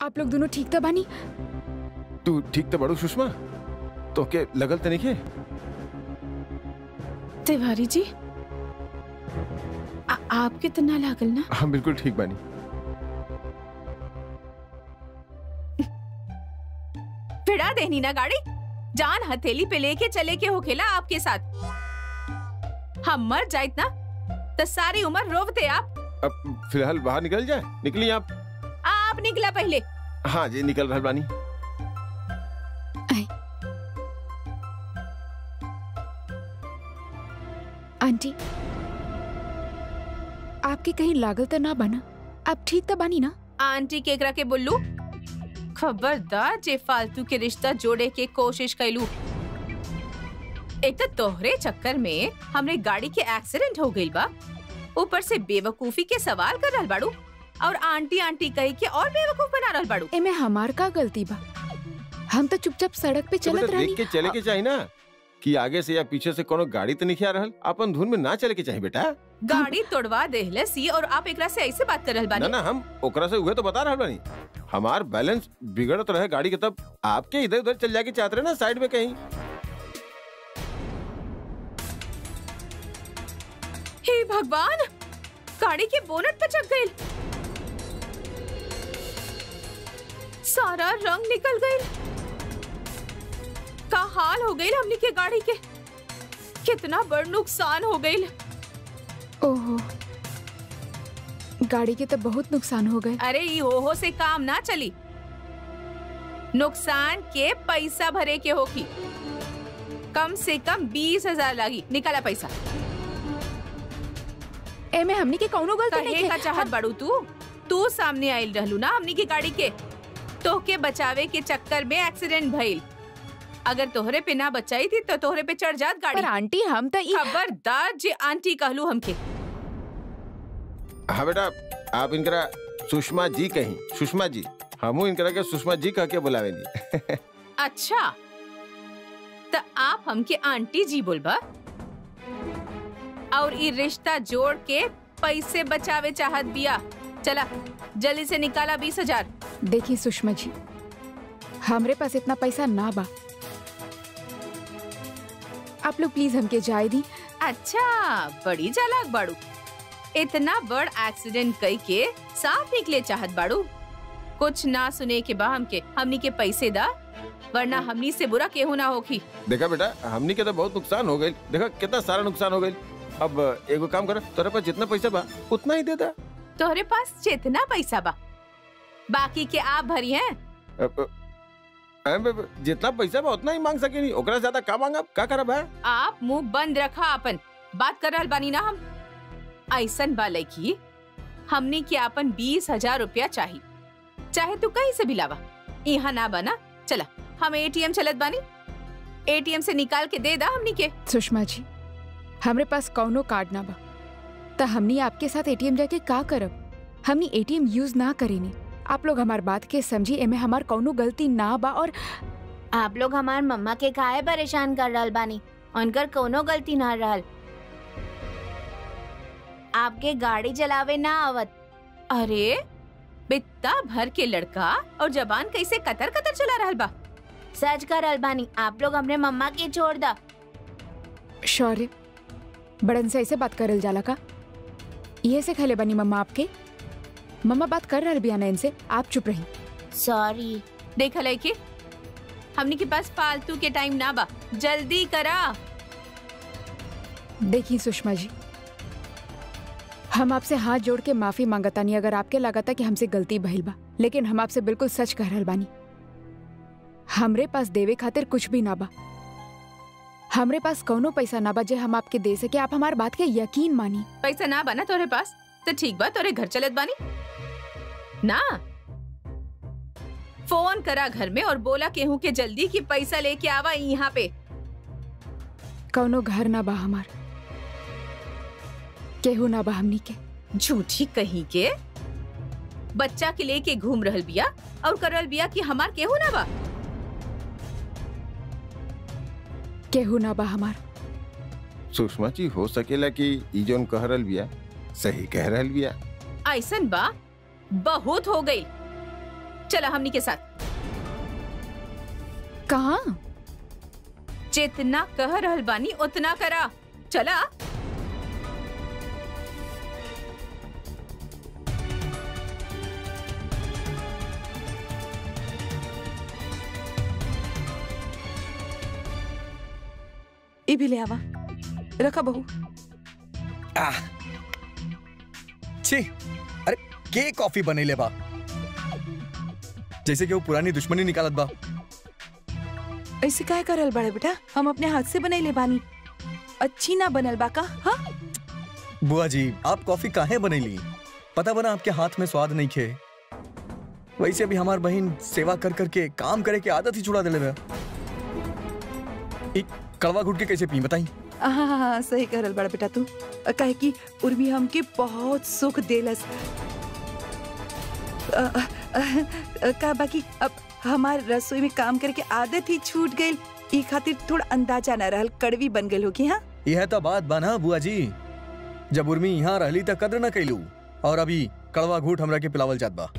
आप लोग दोनों ठीक तो बानी तू ठीक तो बड़ू सुषमा तो के लगल तो नहीं तिवारी जी आ, आपके तो ना लागल ना हम बिल्कुल ठीक बानी भिड़ा देनी ना गाड़ी जान हथेली पे लेके चले के होखेला आपके साथ हम मर जाइत ना तो सारी उम्र रोवते आप अब फिलहाल बाहर निकल जाए निकली आप आप निकला पहले हाँ जी निकल रहल बानी आंटी आपके कहीं लागल तो ना बना आप ठीक तो बानी ना आंटी केकरा के बोलू खबरदार जे फालतू के रिश्ता जोड़े के कोशिश कैलू एक तो तोहरे चक्कर में हमरे गाड़ी के एक्सीडेंट हो गइल बा ऊपर से बेवकूफी के सवाल कर रहल बाड़ू और आंटी आंटी कही के और बेवकूफ बना रहल बाड़ू एमे हमार का गलती बा हम तो चुपचाप सड़क पे तो चलत बेटा रहनी देख के चले के चाहिए ना कि आगे से या पीछे से कोनो गाड़ी तो नहीं आ रहल अपन धुन में ना चले के चाहिए बेटा गाड़ी तोड़वा देहले सी और आप एकरा से ऐसे बात कर रहल ना बानी ना हम ओकरा से हुए तो बता रहल बानी हमार बैलेंस बिगड़त रहे गाड़ी के तब आपके इधर उधर चल जाके चाहते रहे ना साइड में कहीं हे भगवान गाड़ी के बोनट पे चढ़ गई सारा रंग निकल गई का हाल हो गई हमनी के गाड़ी के कितना बड़ नुकसान हो गई ओहो गाड़ी के तो बहुत नुकसान हो गए अरे ई ओहो से काम ना चली नुकसान के पैसा भरे के होगी कम से कम बीस हजार लागी निकाला पैसा एमे हमनी के कौनो गलती कहे नहीं का चाहत बाड़ू तू तू सामने आइल रहलू ना हमनी की गाड़ी के तोहके बचावे के चक्कर में एक्सीडेंट भइल अगर तोहरे पे ना बचाई थी तो तोहरे पे चढ़ जात गाड़ी पर आंटी हम तो ई खबरदार जे आंटी कहलू हमके हाँ बेटा आप इनकरा सुषमा जी कहीं सुषमा जी हमू इनकरा के सुषमा जी कह के बुलावेनी अच्छा तो आप हमके आंटी जी बोलबा और ई रिश्ता जोड़ के पैसे बचावे चाहत बिया चला जल्दी से निकाला बीस हजार देखिए सुषमा जी हमरे पास इतना पैसा ना बा आप लोग प्लीज हमके जाए दी अच्छा बड़ी चालाक बाड़ू इतना बड़ एक्सीडेंट कई के साफ निकले चाहत बाड़ू कुछ ना सुने के बा हमके हमनी के पैसे दा वरना हमनी से बुरा केहू ना होखी देखा बेटा हमनी के तो बहुत नुकसान हो गई देखा कितना सारा नुकसान हो गई अब एगो काम कर तोरे पास जितना पैसा बा उतना ही दे दा तोहरे पास जितना पैसा बा बाकी के आप भरी हैं अब, अब, अब, जितना पैसा बा उतना ही मांग सके नहीं ओकरा से ज्यादा का मांगब का करब है आप मुंह बंद रखा अपन बात कर रहल बानी ना हम ऐसन बा लड़की हमने के अपन बीस हजार रुपया चाहिए चाहे तू कहीं से भी लावा यहाँ ना बना चला हम एटीएम चलत बानी एटीएम से निकाल के दे दा हमनी के सुषमा जी हमरे पास कौनो कार्ड ना बा त हमनी आपके साथ एटीएम जाके का करब हमनी एटीएम यूज ना करेनी आप लोग हमार बात के समझी एमे हमार कौनो गलती ना बा और आप लोग हमार मम्मा के काहे परेशान कर रहल बानी उनकर कोनो गलती ना रहल आपके गाड़ी चलावे ना आवत अरे बित्ता भर के लड़का और जबान कैसे कतर कतर चला रहल बा सच कर रहल बानी आप लोग हमरे मम्मा के छोड़ दा शौर्य बड़न से ऐसे बात करल जाला का ये से खले बनी मम्मा आपके मम्मा बात कर रहल बिया ना इनसे आप चुप रही सॉरी देखा लड़की हमनी के पास फालतू के टाइम ना बा जल्दी करा देखिए सुषमा जी हम आपसे हाथ जोड़ के माफी मांगतानी अगर आपके लागता कि हमसे गलती भइल बा लेकिन हम आपसे बिल्कुल सच कह रहल बानी हमरे पास देवे खातिर कुछ भी ना बा हमरे पास कौनो पैसा ना बा जे हम आपके दे सके आप हमार बात के यकीन मानी पैसा ना बना तोरे पास तो ठीक बा तोरे घर चलत बानी ना फोन करा घर में और बोला केहू के जल्दी कि पैसा लेके आवा यहाँ पे कौनो घर ना बा हमार केहू ना बा हमनी के झूठी कहीं के बच्चा के लेके घूम रहल बिया और करल बिया कि हमार केहू ना बा केहू ना बा हमार सुषमा जी हो सकेला कि ई जोन कह रहल बिया सही कह रहल बिया ऐसन बा बहुत हो गई चला हमनी के साथ कहाँ जितना कह रहल बानी उतना करा चला ई भी ले आवा रखा बहू आह छी अरे के कॉफी बनैले बा जैसे कि वो पुरानी दुश्मनी निकालत बा ऐसे काय करल बड़े बेटा हम अपने हाथ से बनैले बानी अच्छी ना बनल बा का हाँ बुआ जी आप कॉफी काहे बनैली पता बना आपके हाथ में स्वाद नहीं खे वैसे भी हमार बहन सेवा कर करके काम करे के आदत ही छुड़ा दिले बा ई कड़वा घुट के कैसे पी बताई हाँ हाँ हाँ सही करल बड़ा बेटा तू कहे कि उर्मी हमके बहुत सुख देलस अ, अ, अ, अ, का बाकी अब हमार रसोई में काम करके आदत ही छूट गई ई खातिर थोड़ा अंदाजा न रहल कड़वी बन गई होगी हाँ यह तो बात बा ना बुआ जी जब उर्मी यहाँ रहली त कद्र न कैलू और अभी कड़वा घूट हमरा के पिलावल जात बा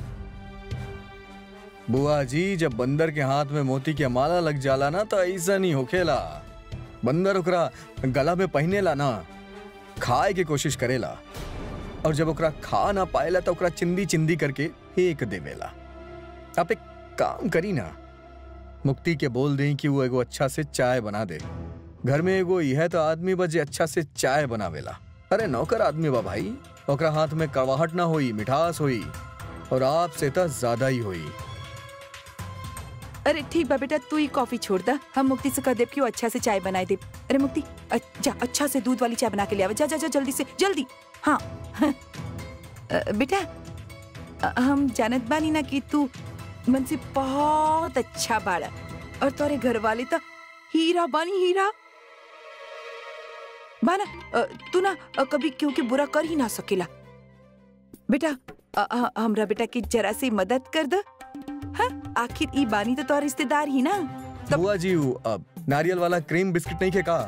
बुआ जी जब बंदर के हाथ में मोती के माला लग जाला ना तो ऐसा नहीं होखेला बंदर ओकरा गला में पहनेला ना खाए के कोशिश करेला और जब ओकरा खा ना पाएला तो ओकरा चिंदी चिंदी करके फेंक देवेला आप एक काम करी ना मुक्ति के बोल दें कि वो एगो अच्छा से चाय बना दे घर में एगो यह तो आदमी बजे अच्छा से चाय बनावेला अरे नौकर आदमी बा भाई ओकरा हाथ में कड़वाहट ना होई मिठास होई और आपसे तो ज्यादा ही होई अरे ठीक बा बेटा तू ही कॉफी छोड़ दा हम मुक्ति से कह देब कि वो अच्छा से चाय बनाए दे अरे मुक्ति अ- जा अच्छा से दूध वाली चाय बना के ले आवा जा जा जा जल्दी से जल्दी हाँ अ, बेटा अ, हम जानत बानी ना कि तू मन से बहुत अच्छा बाड़ा और तोरे घर वाले तो हीरा बानी हीरा बाना अ, तू ना अ, कभी क्यों के बुरा कर ही ना सकेला बेटा अ, अ, हमरा बेटा की जरा सी मदद कर दे हाँ आखिर ई बानी तो तोर रिश्तेदार ही ना तब- बुआ जी वो, अब नारियल वाला क्रीम बिस्किट नहीं खे का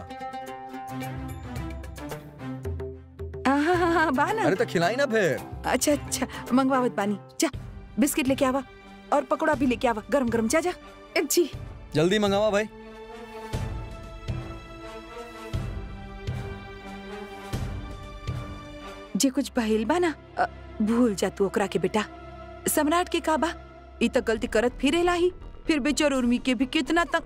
हाँ हाँ हाँ हाँ, बा ना अरे तो खिलाई ना फिर अच्छा अच्छा मंगवावत बानी जा बिस्किट लेके आवा और पकौड़ा भी लेके आवा गरम गरम जा जा जी जल्दी मंगावा भाई जे कुछ बहिल बा ना अ, भूल जा तू ओकरा के बेटा सम्राट के का बा ई तो गलती करत फिरेला ही फिर बेचार उर्मी के भी कितना तक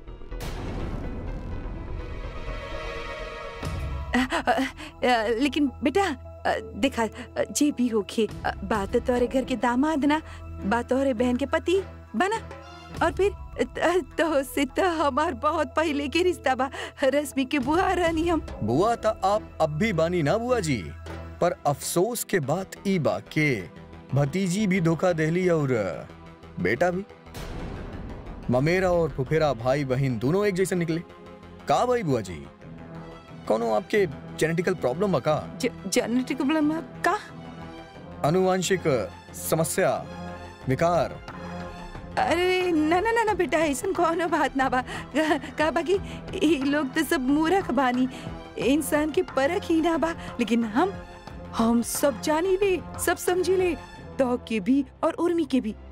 अ, अ, अ, लेकिन बेटा अ, देखा अ, जे भी होखे अ, बात तोरे घर के दामाद ना बात तोरे बहन के पति बना और फिर अ, तो से तो हमार बहुत पहले के रिश्ता बा रश्मि के बुआ रानी हम बुआ था आप अब भी बानी ना बुआ जी पर अफसोस के बात ई बा के भतीजी भी धोखा देली और बेटा भी ममेरा और फुफेरा भाई बहन दोनों एक जैसे निकले का भाई बुआ जी कोनो आपके जेनेटिकल प्रॉब्लम बा का जेनेटिक प्रॉब्लम का अनुवांशिक समस्या विकार अरे ना ना ना ना बेटा ऐसा कोनो बात ना बा का बाकी ये लोग तो सब मूर्ख बानी इंसान के परख ही ना बा लेकिन हम हम सब जानी ले सब समझी ले तो के भी और उर्मी के भी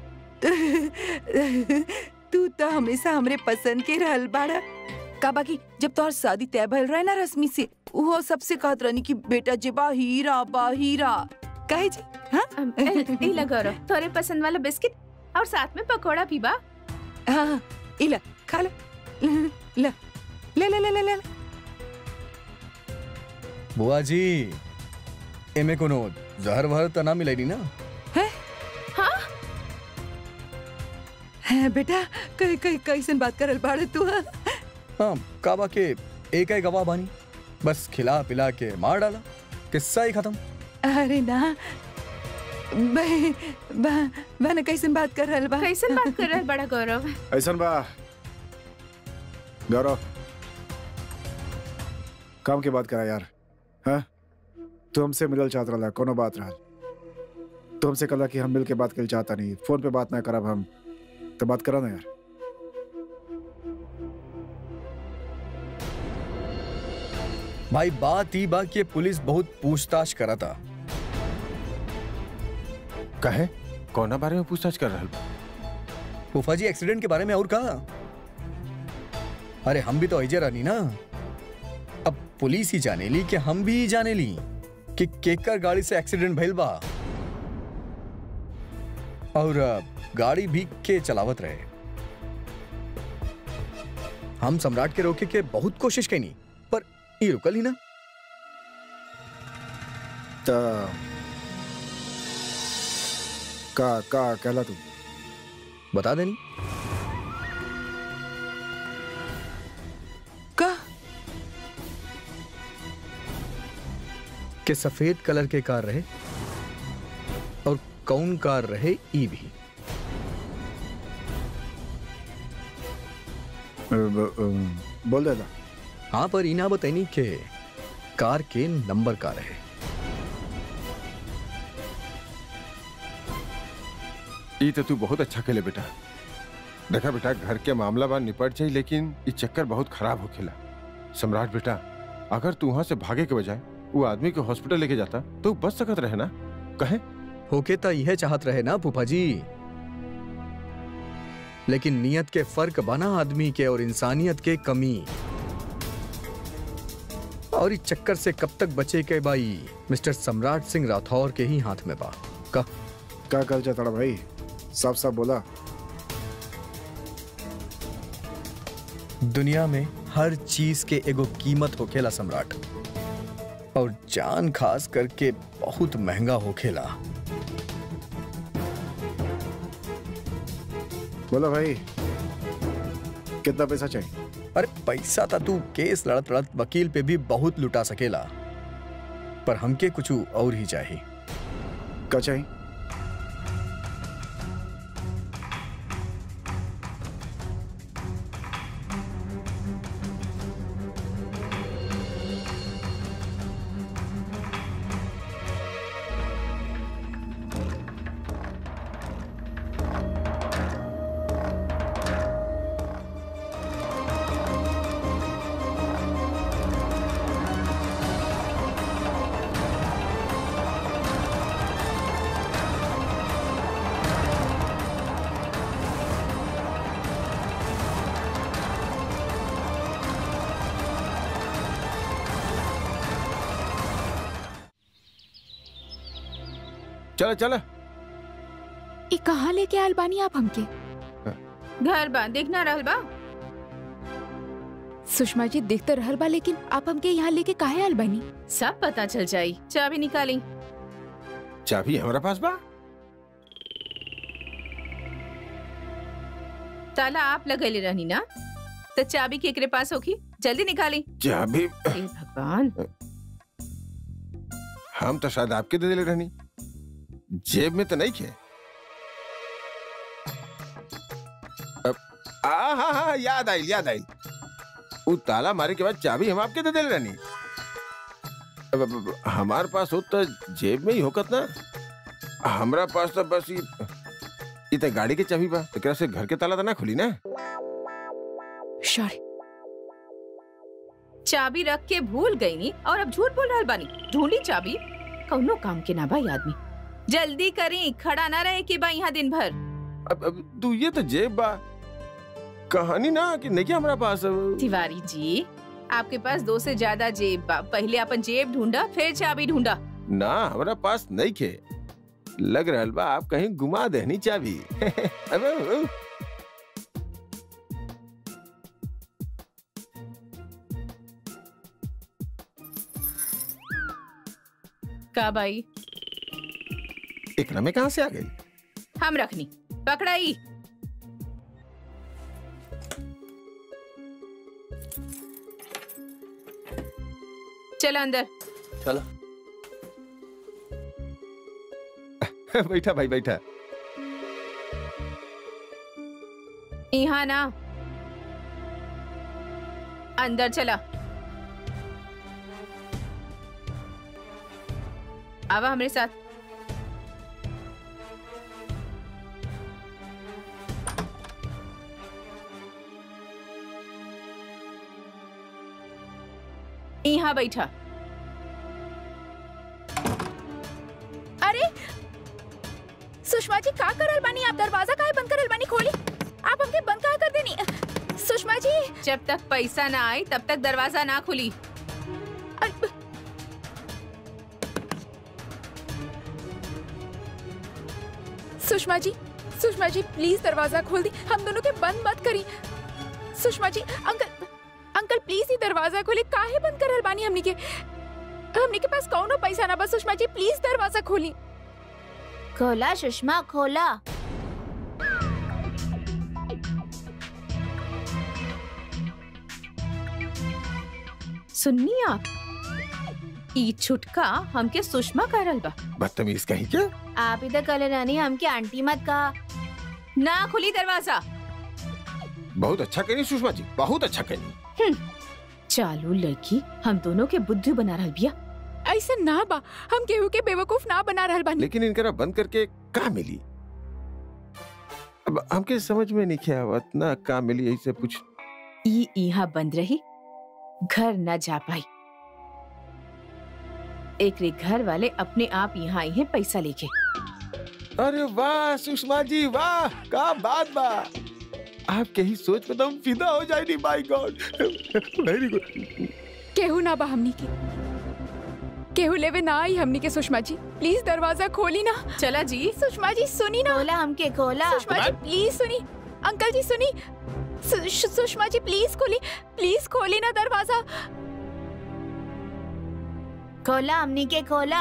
तू तो हमेशा हमरे पसंद के रहल बाड़ा का बाकी जब तोहर शादी तय भइल रहे ना रश्मि से वो सबसे कहत रहनी कि बेटा जे बा हीरा बा हीरा कहे जी हाँ अम, ए, ए लगा रहो तोरे पसंद वाला बिस्किट और साथ में पकोड़ा भी बा हाँ हाँ, इला खा ले ले ले ले ले ले ले बुआ जी एमे कोनो जहर वहर तो ना मिलेगी ना हाँ, बेटा कई कई कैसन बात करल बाड़े तू हाँ? हाँ काबा के एक ही गवाह बानी बस खिला पिला के मार डाला किस्सा ही खत्म अरे ना बे बा बा ना कैसन बात कर रहल बा कैसन बात कर रहा है बड़ा गौरव ऐसन बा गौरव काम के बात करा यार हाँ तू हमसे मिलल चाहत रहा कोनो बात रहा तू हमसे कला कि हम मिल के बात कर चाहता नहीं फोन पे बात ना करब हम तो बात करा ना यार भाई बात ही बा कि ये पुलिस बहुत पूछताछ करा था कहे कौना बारे में पूछताछ कर रहल बा? फूफा जी एक्सीडेंट के बारे में और कहा अरे हम भी तो ऐजे रहनी ना अब पुलिस ही जाने ली कि हम भी जाने ली कि केकर गाड़ी से एक्सीडेंट भइल बा और अ, गाड़ी भी के चलावत रहे हम सम्राट के रोके के बहुत कोशिश कैनी पर ये रुकल ही ना त का का कहला तू बता देनी का कि सफेद कलर के कार रहे और कौन कार रहे ई भी अ, ब- अ, बोल देता हाँ पर इना बताइनी के कार के नंबर का रहे ई तो तू बहुत अच्छा खेले बेटा देखा बेटा घर के मामला बा निपट जाई लेकिन ये चक्कर बहुत खराब हो खेला सम्राट बेटा अगर तू वहां से भागे के बजाय वो आदमी को हॉस्पिटल लेके जाता तो वो बच सकत रहे ना कहे होके तो यह चाहत रहे ना फूफा जी लेकिन नियत के फर्क बना आदमी के और इंसानियत के कमी और इस चक्कर से कब तक बचे के बाई मिस्टर सम्राट सिंह राठौर के ही हाथ में बा का का कल चाहता भाई साफ साफ बोला दुनिया में हर चीज के एगो कीमत होखेला सम्राट और जान खास करके बहुत महंगा होखेला बोला भाई कितना पैसा चाहिए अरे पैसा था तू केस लड़त लड़त वकील पे भी बहुत लुटा सकेला पर हमके कुछ और ही चाहिए का चाहिए चला चला ई कहाँ लेके आयल बानी आप हमके घर बा देखना रहल बा सुषमा जी देखते रहल बा लेकिन आप हमके यहाँ लेके काहे आयल बानी सब पता चल जाई चाबी निकाली चाबी हमारा पास बा ताला आप लगैले रहनी ना तो चाबी केकरे पास होगी जल्दी निकाली चाबी हे भगवान हम तो शायद आपके दे दिले रहनी जेब में तो नहीं खे अब आ हाँ हाँ याद आई याद आई वो ताला मारे के बाद चाबी हम आपके दे दिले रहनी अब, अब, अब हमार पास हो तो जेब में ही होकत ना हमरा पास तो बस ये ये तो गाड़ी के चाबी बा एकरा से घर के ताला तो ना खुली ना सॉरी चाबी रख के भूल गई नी और अब झूठ बोल रहल बानी ढूंढी चाबी कौनो काम के ना भाई आदमी जल्दी करी खड़ा ना रहे कि बा यहाँ दिन भर अब अब तू ये तो जेब बा कहानी ना कि नहीं क्या हमारा पास अब- तिवारी जी आपके पास दो से ज्यादा जेब बा पहले अपन जेब ढूंढा फिर चाबी ढूंढा ना हमारा पास नहीं खे लग रहल बा आप कहीं गुमा देनी चाबी अबे, अबे, का भाई एकरा में कहाँ से आ गई हम रखनी पकड़ाई चल अंदर चला बैठा भाई बैठा यहाँ ना अंदर चला आवा हमारे साथ यहाँ बैठा अरे सुषमा जी का करल बानी आप दरवाजा काहे बंद करल बानी खोली जब तक पैसा ना आई तब तक दरवाजा ना खुली सुषमा जी सुषमा जी प्लीज दरवाजा खोल दी हम दोनों के बंद मत करी सुषमा जी अंकल अंकल प्लीज ही दरवाजा खोली काहे बंद करल बानी हमनी के हमनी के पास कौनो पैसा ना बस सुषमा जी प्लीज दरवाजा खोली खोला सुषमा खोला सुननी आप ई छुटका हमके सुषमा करल बा बदतमीज कहीं क्या आप ही तो कल रानी हमके आंटी मत कहा ना खुली दरवाजा बहुत अच्छा करी सुषमा जी बहुत अच्छा करी चालू लड़की हम दोनों के बुद्धि बना रहल बिया ऐसे ना बा हम केहू के बेवकूफ ना बना रहल बानी लेकिन इनकरा बंद करके का मिली अब हमके समझ में नहीं किया आवत ना का मिली यही से पूछ ई यहाँ बंद रही घर न जा पाई एक रे घर वाले अपने आप यहाँ आई हैं पैसा लेके अरे वाह सुषमा जी वाह का बात बा आपके ही सोच पे तो हम फिदा हो जाएगी माय गॉड वेरी गुड केहू ना बा हमनी के केहू लेवे ना आई हमनी के सुषमा जी प्लीज दरवाजा खोली ना चला जी सुषमा जी सुनी ना खोला हमके खोला सुषमा जी प्लीज सुनी अंकल जी सुनी सु- सु- सुषमा जी प्लीज खोली प्लीज खोली ना दरवाजा खोला हमनी के खोला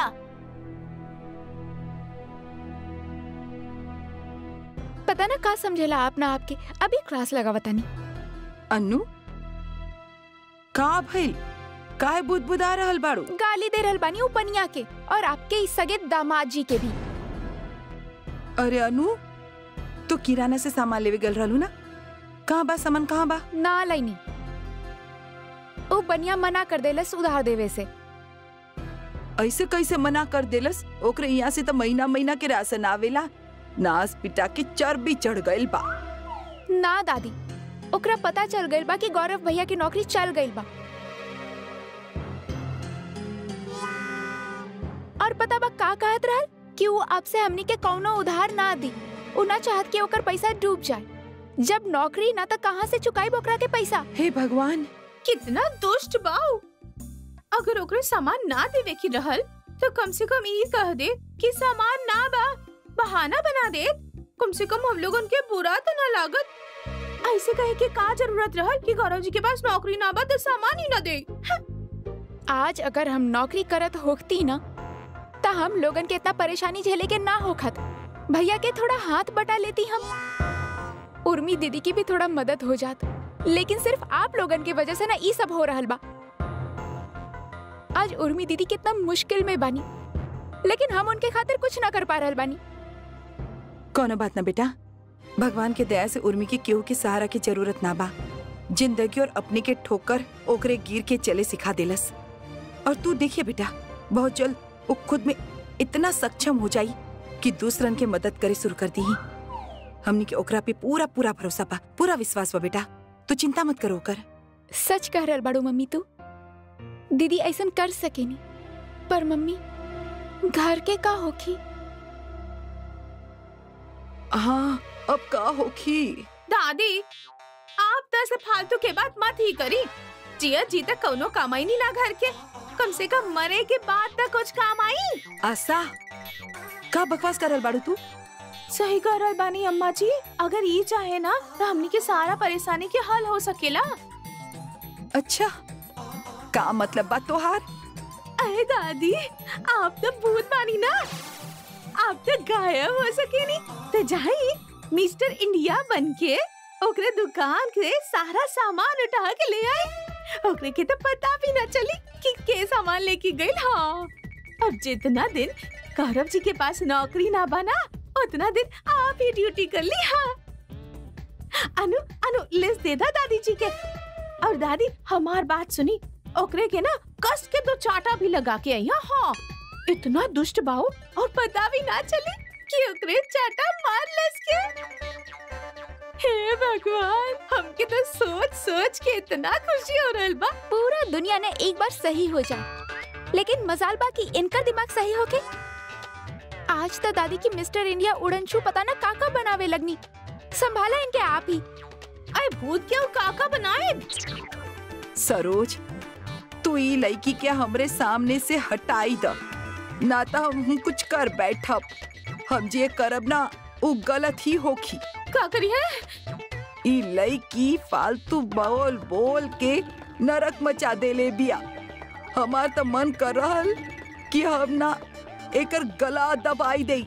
पता ना का समझेला आप ना आपके अभी क्लास लगा बतानी अन्नू का भइल काहे बुदबुदा रहल बाड़ू गाली दे रहल बानी उ बनिया के और आपके इस सगे दामाद जी के भी अरे अनु तो किराना से सामान लेवे गल रहलू ना कहाँ बा सामान कहाँ बा ना लाइनी ओ बनिया मना कर देलस उधार देवे से ऐसे कैसे मना कर देलस ओकरे यहाँ से तो महीना महीना के राशन आवेला नास पिटा के चर्बी चढ़ गइल बा ना दादी ओकरा पता चल गइल बा कि गौरव भैया की नौकरी चल गइल बा और पता बा का कहत रहल कि वो आपसे हमनी के कौनो उधार ना दी उ ना चाहत कि ओकर पैसा डूब जाए जब नौकरी ना तो कहाँ से चुकाई ओकरा के पैसा हे भगवान कितना दुष्ट बाऊ अगर ओकरे सामान ना देवे की रहल तो कम से कम ये कह दे कि सामान ना बा बहाना बना दे कम से कम हम लोग उनके बुरा तो ना लागत ऐसे कहे कि का जरूरत रहल कि गौरव जी के पास नौकरी ना बा तो सामान ही ना दे आज अगर हम नौकरी करत होती ना तो हम लोगन के इतना परेशानी झेले के ना होखत भैया के थोड़ा हाथ बटा लेती हम उर्मी दीदी की भी थोड़ा मदद हो जात लेकिन सिर्फ आप लोगन की वजह से ना ई सब हो रहल बा आज उर्मी दीदी कितना मुश्किल में बानी लेकिन हम उनके खातिर कुछ ना कर पा रहल बानी कोनो बात ना बेटा भगवान के दया से उर्मी के केहू के सहारा की जरूरत ना बा जिंदगी और अपने के ठोकर ओकरे गिर के चले सिखा देलस और तू देखिए बेटा बहुत जल्द वो खुद में इतना सक्षम हो जाई कि दूसरन के मदद करे शुरू कर दी हमनी के ओकरा पे पूरा पूरा भरोसा बा पूरा विश्वास बा बेटा तू चिंता मत करो कर सच कह रहल बाड़ू मम्मी तू दीदी ऐसन कर सकेनी पर मम्मी घर के का होखी हाँ अब का होखी दादी आप तो ऐसे फालतू के बात मत ही करी जिया जी तक कौनो कमाई नहीं ला घर के कम से कम मरे के बाद तक कुछ काम आई आशा का बकवास करल बाड़ू तू सही कह रहल बानी अम्मा जी अगर ये चाहे ना तो हमनी के सारा परेशानी के हल हो सकेला अच्छा का मतलब बात तोहार अरे दादी आप तो भूत बानी ना आप तो गायब हो सके नहीं तो जाई मिस्टर इंडिया बन के ओकरे दुकान के सारा सामान उठा के ले आए ओकरे के तो पता भी ना चली कि के सामान लेके गई हाँ अब जितना दिन गौरव जी के पास नौकरी ना बना उतना दिन आप ही ड्यूटी कर ली हाँ अनु अनु लिस्ट दे दा दादी जी के और दादी हमार बात सुनी ओकरे के ना कस के दो चाटा भी लगा के आई हाँ इतना दुष्ट बाऊ और पता भी ना चले कि ओकरे चाटा मार लस के हे भगवान हमके तो सोच सोच के इतना खुशी हो रहल बा पूरा दुनिया ने एक बार सही हो जाए लेकिन मजाल बा कि इनका दिमाग सही होके आज तो दादी की मिस्टर इंडिया उड़न छू पता ना काका बनावे लगनी संभाला इनके आप ही अरे भूत के काका बनाए सरोज तू ई लड़की के हमरे सामने से हटाई द ना तो हम कुछ कर बैठब हम जे करब ना उ गलत ही होखी का करी है ई लड़की फालतू बोल बोल के नरक मचा देले बिया हमार तो मन कर रहल कि हम ना एकर गला दबाई दई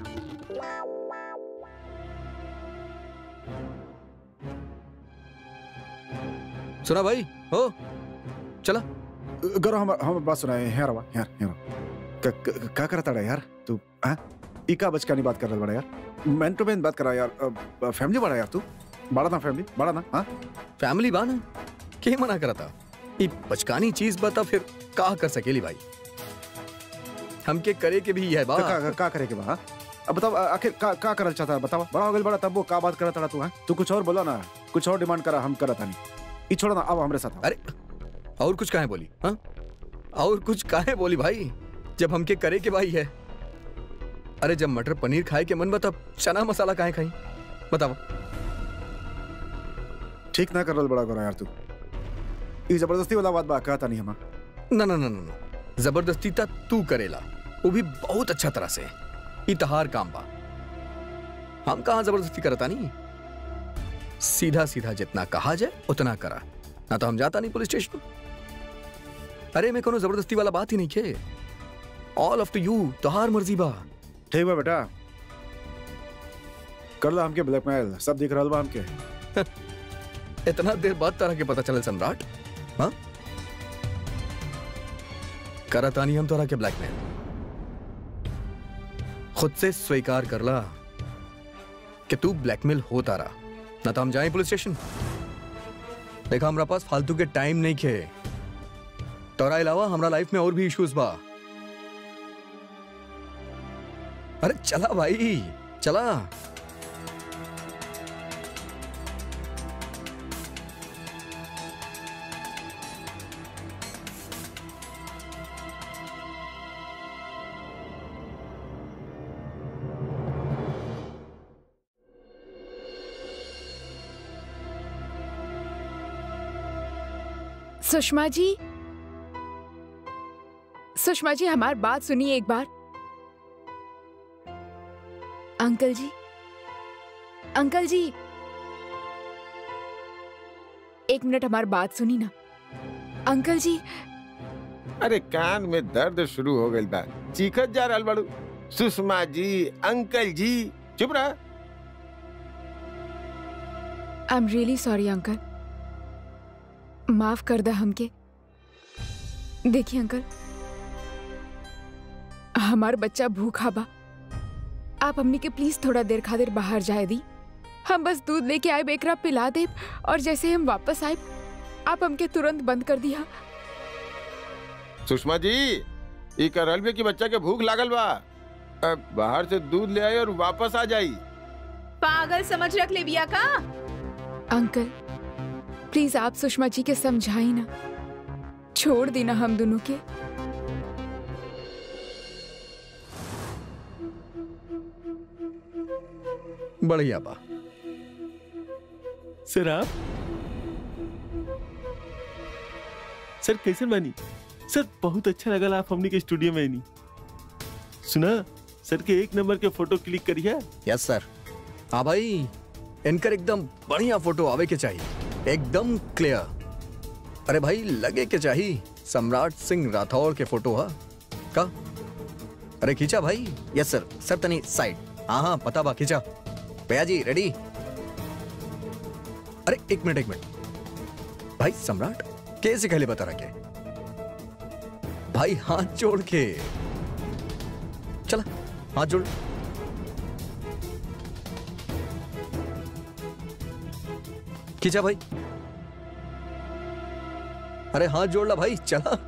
सुना भाई हो चला गौरव हम हम बात सुनाए यार वा यार यार क- क- का करता है यार तू हाँ इका बचकानी बात कर रहा बड़ा यार मैन टू मैन बात करा यार फैमिली बड़ा यार तू बड़ा ना फैमिली बड़ा ना हाँ फैमिली बा ना के मना करा था ये बचकानी चीज बता फिर का कर सकेली भाई हमके करे के भी है बा तो का, का, का करे के बा हाँ? अब बताओ आ- आखिर का का करल चाहता है बताओ बड़ा हो गया बड़ा तब वो का बात करता रहा तू हाँ तू कुछ और बोला ना कुछ और डिमांड करा हम करता नहीं ई छोड़ो ना अब हमरे साथ आओ। अरे और कुछ काहे बोली हाँ और कुछ काहे बोली भाई जब हमके करे के भाई है अरे जब मटर पनीर खाए के मन बता चना मसाला काहे खाई बताओ ठीक ना करल बड़ा गोरा यार तू ई जबरदस्ती वाला बात बा कहता नहीं हम ना ना ना ना ना जबरदस्ती ता तू करेला वो भी बहुत अच्छा तरह से ई तहार काम बा हम कहाँ जबरदस्ती करता नहीं सीधा सीधा जितना कहा जाए उतना करा ना तो हम जाता नहीं पुलिस स्टेशन अरे मैं कोनो जबरदस्ती वाला बात ही नहीं खे ऑल ऑफ टू यू तोहार मर्जी बा ठीक बा बेटा कर ला हमके ब्लैकमेल सब दिख रहल बा हमके इतना देर बाद तरह के पता चले सम्राट हाँ करता नहीं हम तोरा के ब्लैकमेल खुद से स्वीकार कर ला कि तू ब्लैकमेल होता रहा ना तो हम जाएं पुलिस स्टेशन देखा हमारा पास फालतू के टाइम नहीं खे तोरा अलावा हमारा लाइफ में और भी इश्यूज बा अरे चला भाई चला सुषमा जी सुषमा जी हमारी बात सुनिए एक बार अंकल जी अंकल जी एक मिनट हमारी बात सुनी ना अंकल जी अरे कान में दर्द शुरू हो गई बा चीखत जा रहल बाड़ू सुषमा जी अंकल जी चुप रहा I am really sorry uncle माफ कर दा हमके देखिए अंकल हमार बच्चा भूखा बा आप हमनी के प्लीज थोड़ा देर खातिर बाहर जाए दी हम बस दूध लेके आए एकरा पिला दे और जैसे हम वापस आए आप हमके तुरंत बंद कर दिया सुषमा जी ई करल बे कि बच्चा के भूख लागल बा अब बाहर से दूध ले आई और वापस आ जाई पागल समझ रख ले बिया का अंकल प्लीज आप सुषमा जी के समझाई ना छोड़ देना हम दोनों के बढ़िया बा सर आप सर कैसे बानी सर बहुत अच्छा लगल आप हमनी के स्टूडियो में आनी सुना सर के एक नंबर के फोटो क्लिक करिए यस सर हाँ भाई इनकर एकदम बढ़िया फोटो आवे के चाहिए एकदम क्लियर अरे भाई लगे के चाहिए सम्राट सिंह राठौर के फोटो हा का अरे खींचा भाई यस सर सर तनी साइड हाँ हाँ पता बा खींचा भैया जी रेडी अरे एक मिनट एक मिनट भाई सम्राट कैसे कहले बता रहा के भाई हाथ जोड़ के चला हाथ जोड़ खींचा भाई अरे हाथ जोड़ ला भाई चला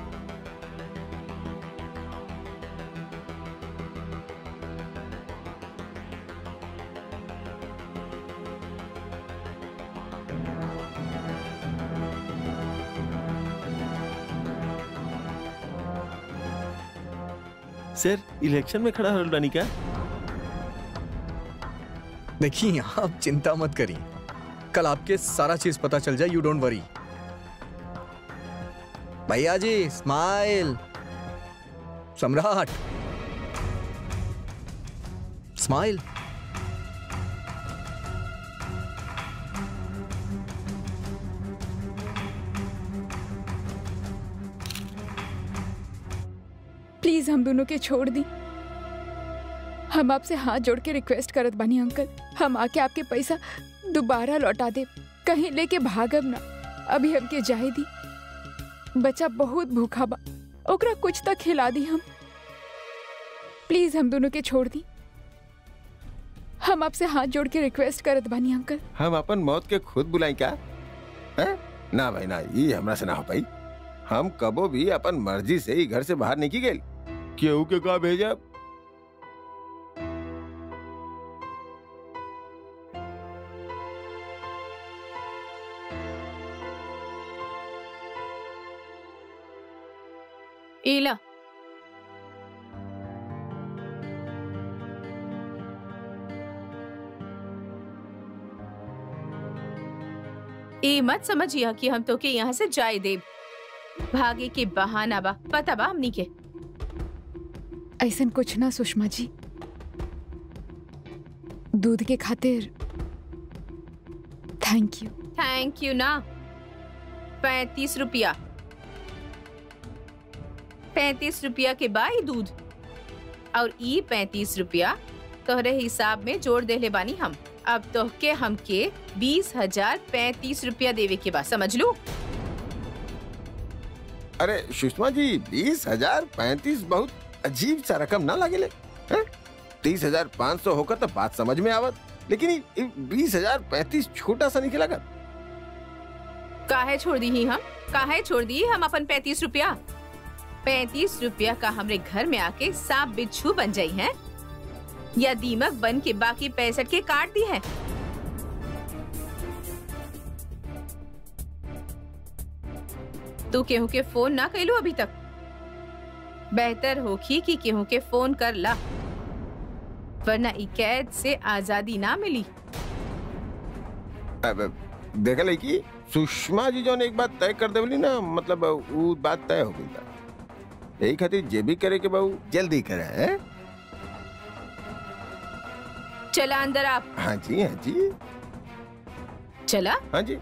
सर इलेक्शन में खड़ा होल बानी का देखिए आप चिंता मत करिए कल आपके सारा चीज पता चल जाए यू डोंट वरी भैया जी स्माइल सम्राट स्माइल प्लीज हम दोनों के छोड़ दी हम आपसे हाथ जोड़ के रिक्वेस्ट करत बानी अंकल हम आके आपके पैसा दोबारा लौटा दे कहीं लेके भागब ना अभी हमके जाए दी बच्चा बहुत भूखा बा ओकरा कुछ तक खिला दी हम प्लीज हम दोनों के छोड़ दी हम आपसे हाथ जोड़ के रिक्वेस्ट करत बानी अंकल हम अपन मौत के खुद बुलाई क्या है? ना भाई ना ये हमरा से ना हो पाई हम कबो भी अपन मर्जी से ही घर से बाहर निकल गए केहू के का भेजा इला ए मत समझिया कि हम तो के यहाँ से जाए देव भागे के बहाना बा पता बा हमनी के ऐसन कुछ ना सुषमा जी दूध के खातिर थैंक यू थैंक यू ना पैतीस रुपया पैतीस रुपया के बाई दूध और ई पैतीस रुपया तोहरे हिसाब में जोड़ देले बानी हम अब तोहके हमके बीस हजार पैतीस रुपया देवे के बा समझ लू अरे सुषमा जी बीस हजार पैंतीस बहुत अजीब सा रकम ना लागेले हैं? तीस हजार पाँच सौ होकर तो बात समझ में आवत लेकिन ई- ई बीस हजार पैंतीस छोटा सा निकला कर काहे छोड़ दी ही हम काहे छोड़ दी हम अपन पैतीस रुपया पैतीस रुपया का हमरे घर में आके सांप बिच्छू बन जाई हैं या दीमक बन के बाकी पैंसठ के काट दी है तू केहू के फोन ना कैलू अभी तक बेहतर होखी कि केहू के फोन कर ला वरना ई कैद से आजादी ना मिली अब देखल है कि सुषमा जी जौन एक बात तय कर देवली ना मतलब वो बात तय हो गई बा। यही खातिर जे भी करे के बाबू जल्दी करे हैं? चला अंदर आप हाँ जी हाँ जी चला हाँ जी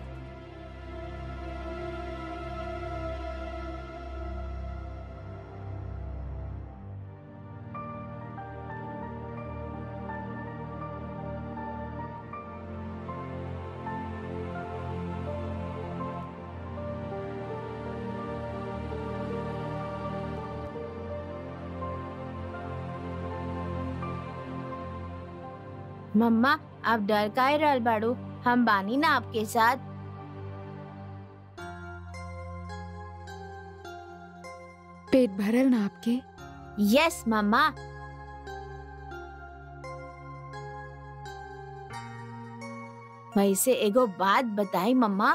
मम्मा आप डर काहे रहल बाड़ू हम बानी ना आपके साथ पेट भरल ना आपके यस मम्मा वैसे एगो बात बताई मम्मा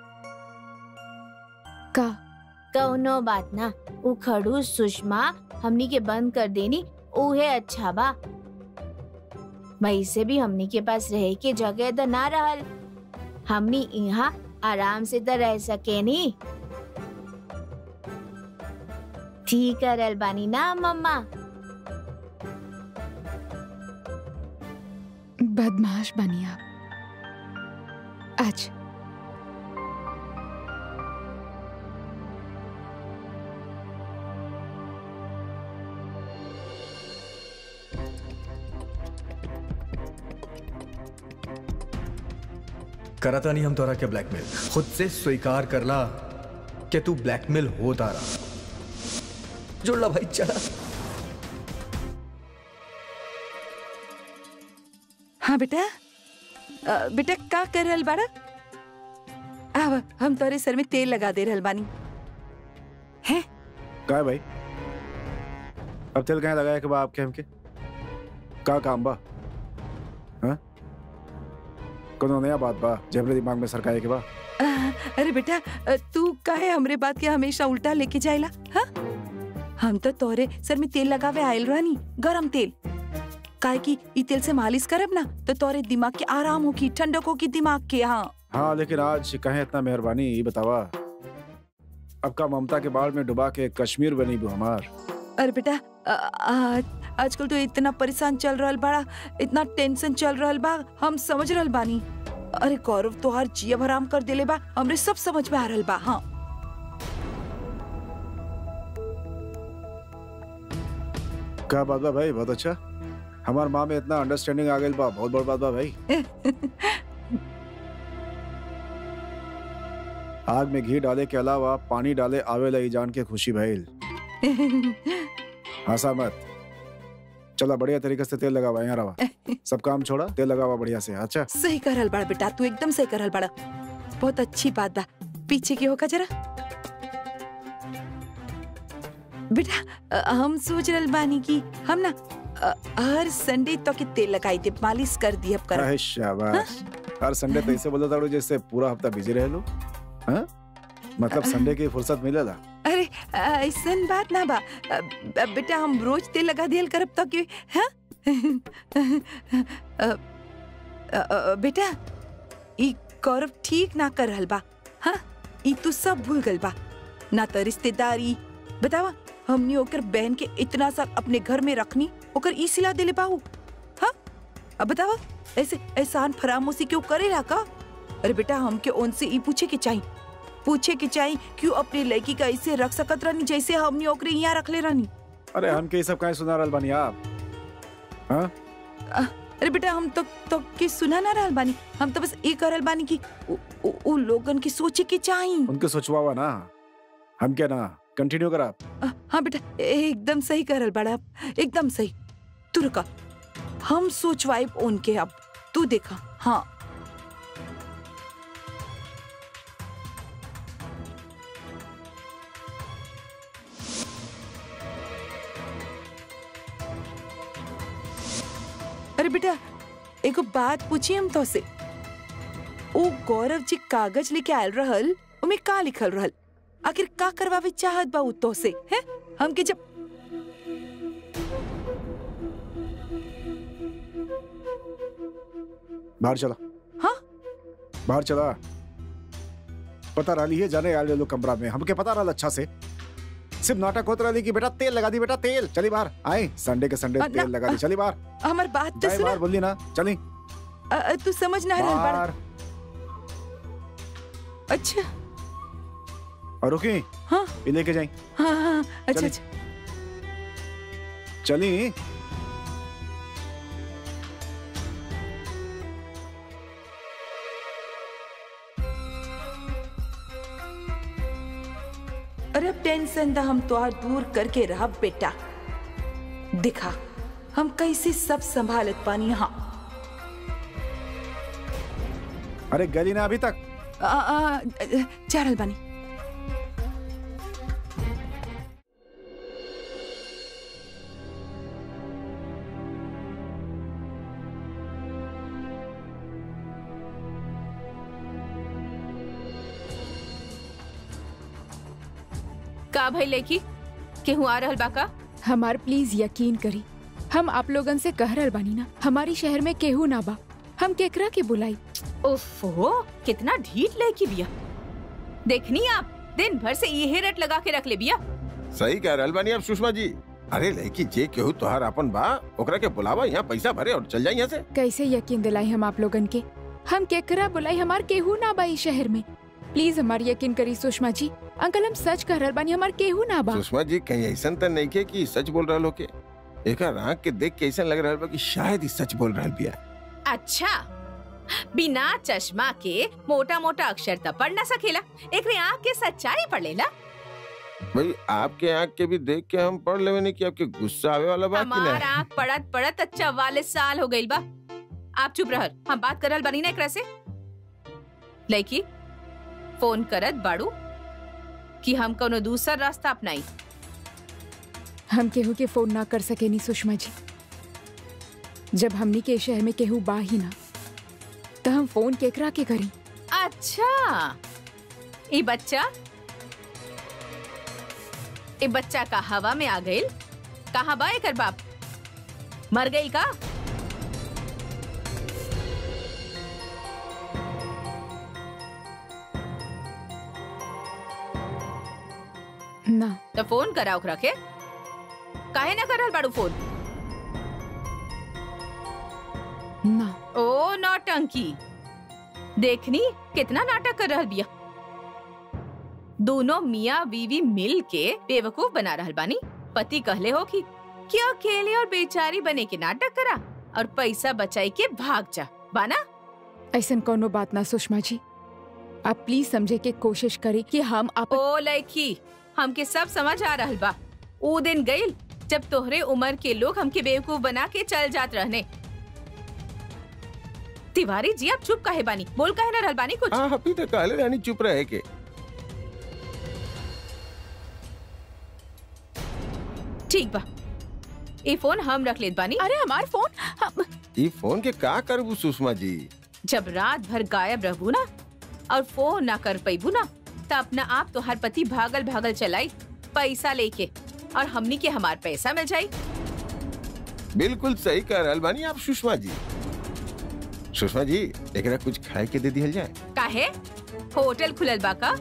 का कौनो बात ना उ खड़ूस सुषमा हमनी के बंद कर देनी उहे अच्छा बा वैसे भी हमनी के पास रहे के जगह तो ना रहल हमनी यहाँ आराम से तो रह सके नी ठीक करल बानी ना मम्मा बदमाश बनी आप आज करता नहीं हम तोरा के ब्लैकमेल खुद से स्वीकार करला कि तू ब्लैकमेल हो तारा जुड़ला भाई चला हाँ बेटा अ, बेटा का कर रहल बाड़ा आव हम तोरे सर में तेल लगा दे रहल बानी हैं का है भाई अब तेल कहाँ लगाया के बा आपके हमके का काम बा हाँ कोनो नया बात बा जबरे दिमाग में सरकाए के बा अ, अरे बेटा अ, तू काहे हमरे बात के हमेशा उल्टा लेके जाइला हाँ हम तो तोरे सर में तेल लगावे आयल रानी गरम तेल काहे कि ई तेल से मालिश करब ना तो तोरे दिमाग के आराम होगी ठंडक होगी दिमाग के हाँ हाँ लेकिन आज कहे इतना मेहरबानी ये बतावा अब का ममता के बाढ़ में डुबा के कश्मीर बनी भी हमार अरे बेटा आ- आज आजकल तो इतना परेशान चल रहल बड़ा इतना टेंशन चल रहल बा हम समझ रहल बानी अरे गौरव तो हर जिया भराम कर देले बा हमरे सब समझ में आ रहल बा हाँ का बात बा भाई बहुत अच्छा हमार माँ में इतना अंडरस्टैंडिंग आ गई बा बहुत बड़ बात बा भाई आग में घी डाले के अलावा पानी डाले आवेला ई जान के खुशी भइल हंसा मत चला बढ़िया तरीके से तेल लगावा यहाँ रवा सब काम छोड़ा तेल लगावा बढ़िया से अच्छा सही करल बड़ा बेटा तू एकदम सही करल बड़ा बहुत अच्छी बात बा पीछे की होगा जरा बेटा अ, हम सोच रहल बानी कि हम ना अ, हर संडे तो के तेल लगाई दे मालिश कर दी अब कर अरे शाबाश हर संडे तो ऐसे बोलता था जैसे पूरा हफ्ता बिजी रहे लो हाँ मतलब संडे की फुर्सत मिलेला अरे अ, ऐसन बात ना बा अ, ब- बेटा हम रोज तेल लगा दियल करब तो कि हाँ अ, अ, अ, बेटा ई गौरव ठीक ना कर रहल बा हाँ ई तू सब भूल गल बा ना तो रिश्तेदारी बतावा हमनी ओकर बहन के इतना साल अपने घर में रखनी ओकर ई सिला देले बाहू हाँ अब बतावा ऐसे एहसान फरामोशी क्यों करेला का अरे बेटा हमके उनसे ई पूछे के चाहिए पूछे के चाहिए क्यों अपनी लड़की का ऐसे रख सकत रहनी जैसे हमने ओकरे यहाँ रख ले रहनी अरे हम के ये सब कहीं सुना रहल बानी आप हाँ अरे बेटा हम तो तो के सुना ना रहल बानी हम तो बस ये करल बानी कि उ, उ, उ लोगन की सोचे के चाहिए उनके सोचवावा ना हम क्या ना कंटिन्यू करा अ, हाँ बेटा एकदम सही करल बड़ा एकदम सही तू रुका हम सोचवाइब उनके अब तू देखा हाँ अरे बेटा एगो बात पूछी हम तो से ओ गौरव जी कागज लेके आयल रहल उमे का लिखल रहल आखिर का करवावे चाहत बा उ तो से हैं हमके जब बाहर चला हाँ? बाहर चला पता रही है जाने आए लोग कमरा में हमके पता रहा अच्छा से सिर्फ नाटक होता रही कि बेटा तेल लगा दी बेटा तेल चली बाहर आए संडे के संडे अ, ना, तेल लगा दी चली बाहर हमार बात तो जाए सुना बाहर बोली ना चली अ, अ, तू समझ ना रहल बड़ा बाहर अच्छा और रुकी हाँ ये लेके जाई हाँ हाँ अच्छा चली। अच्छा चली अरे अब टेंशन दा हम तो दूर करके रहा बेटा दिखा हम कैसे सब संभालत पानी यहाँ अरे गली ना अभी तक आ, आ, जा रहल बानी का भाई लेकी केहू आ रहल बा का हमार प्लीज यकीन करी हम आप लोगन से कह रहल बानी ना हमारी शहर में केहू ना बा हम केकरा के बुलाई ओफो कितना ढीठ लड़की बिया देखनी आप दिन भर से ये रट लगा के रख ले बिया सही कह रहल बानी आप सुषमा जी अरे लड़की जे केहू तोहार अपन बा ओकरा के बुलावा यहाँ पैसा भरे और चल जाए यहाँ से कैसे यकीन दिलाई हम आप लोगन के हम केकरा बुलाई हमार केहू ना बा इस शहर में प्लीज हमार यकीन करी सुषमा जी अंकल हम सच कह रहल बानी हमार केहू ना बा सुषमा जी कहीं ऐसा तो नहीं के कि सच बोल रहल हो के एक आंख के देख के ऐसा लग रहल बा कि शायद ही सच बोल रहल बिया अच्छा बिना चश्मा के मोटा मोटा अक्षर त पढ़ ना सकेला एक आँख के सच्चाई पढ़ लेला भाई आपके आंख के भी देख के हम पढ़ लेवे नहीं कि आपके गुस्सा आवे वाला बा कि हमार नहीं आँख पढ़त पढ़त चौवालीस साल हो गई बा आप चुप रहल हम बात करल बनी ना एकरा से लड़की फोन करत बाड़ू कि हम कोनो दूसरा रास्ता अपनाई हम केहू के फोन ना कर सके नी सुषमा जी जब हमनी के शहर में केहू बा ही ना तो हम फोन केकरा के करी अच्छा ये बच्चा ये बच्चा का हवा में आ गई कहाँ बा एकर बाप मर गई का ना तो फोन करा ओकरा के काहे ना करल बाड़ू फोन ना ओ नौटंकी देखनी कितना नाटक कर रहल बिया दोनों मियाँ बीवी मिल के बेवकूफ बना रहल बानी पति कहले हो कि क्या अकेले और बेचारी बने के नाटक करा और पैसा बचाई के भाग जा बाना ऐसन कोनो बात ना सुषमा जी आप प्लीज समझे के कोशिश करें कि हम आप ओ लड़की हमके सब समझ आ रहल बा ऊ दिन गईल जब तोहरे उम्र के लोग हमके बेवकूफ बना के चल जात रहने तिवारी जी आप चुप काहे बानी बोल काहे ना रहल बानी कुछ हाँ अभी तक कहले रानी चुप रहे के ठीक बा ये फोन हम रख लेत बानी अरे हमार फोन हम... ई फोन के का करबू सुषमा जी जब रात भर गायब रहबू ना और फोन ना कर पैबू ना तो अपना आप तो हर पति भागल भागल चलाई पैसा लेके और हमनी के हमार पैसा मिल जाई बिल्कुल सही कह रहल बानी आप सुषमा जी सुषमा जी एकरा कुछ खाए के दे दिहल जाए काहे होटल खुलल बा का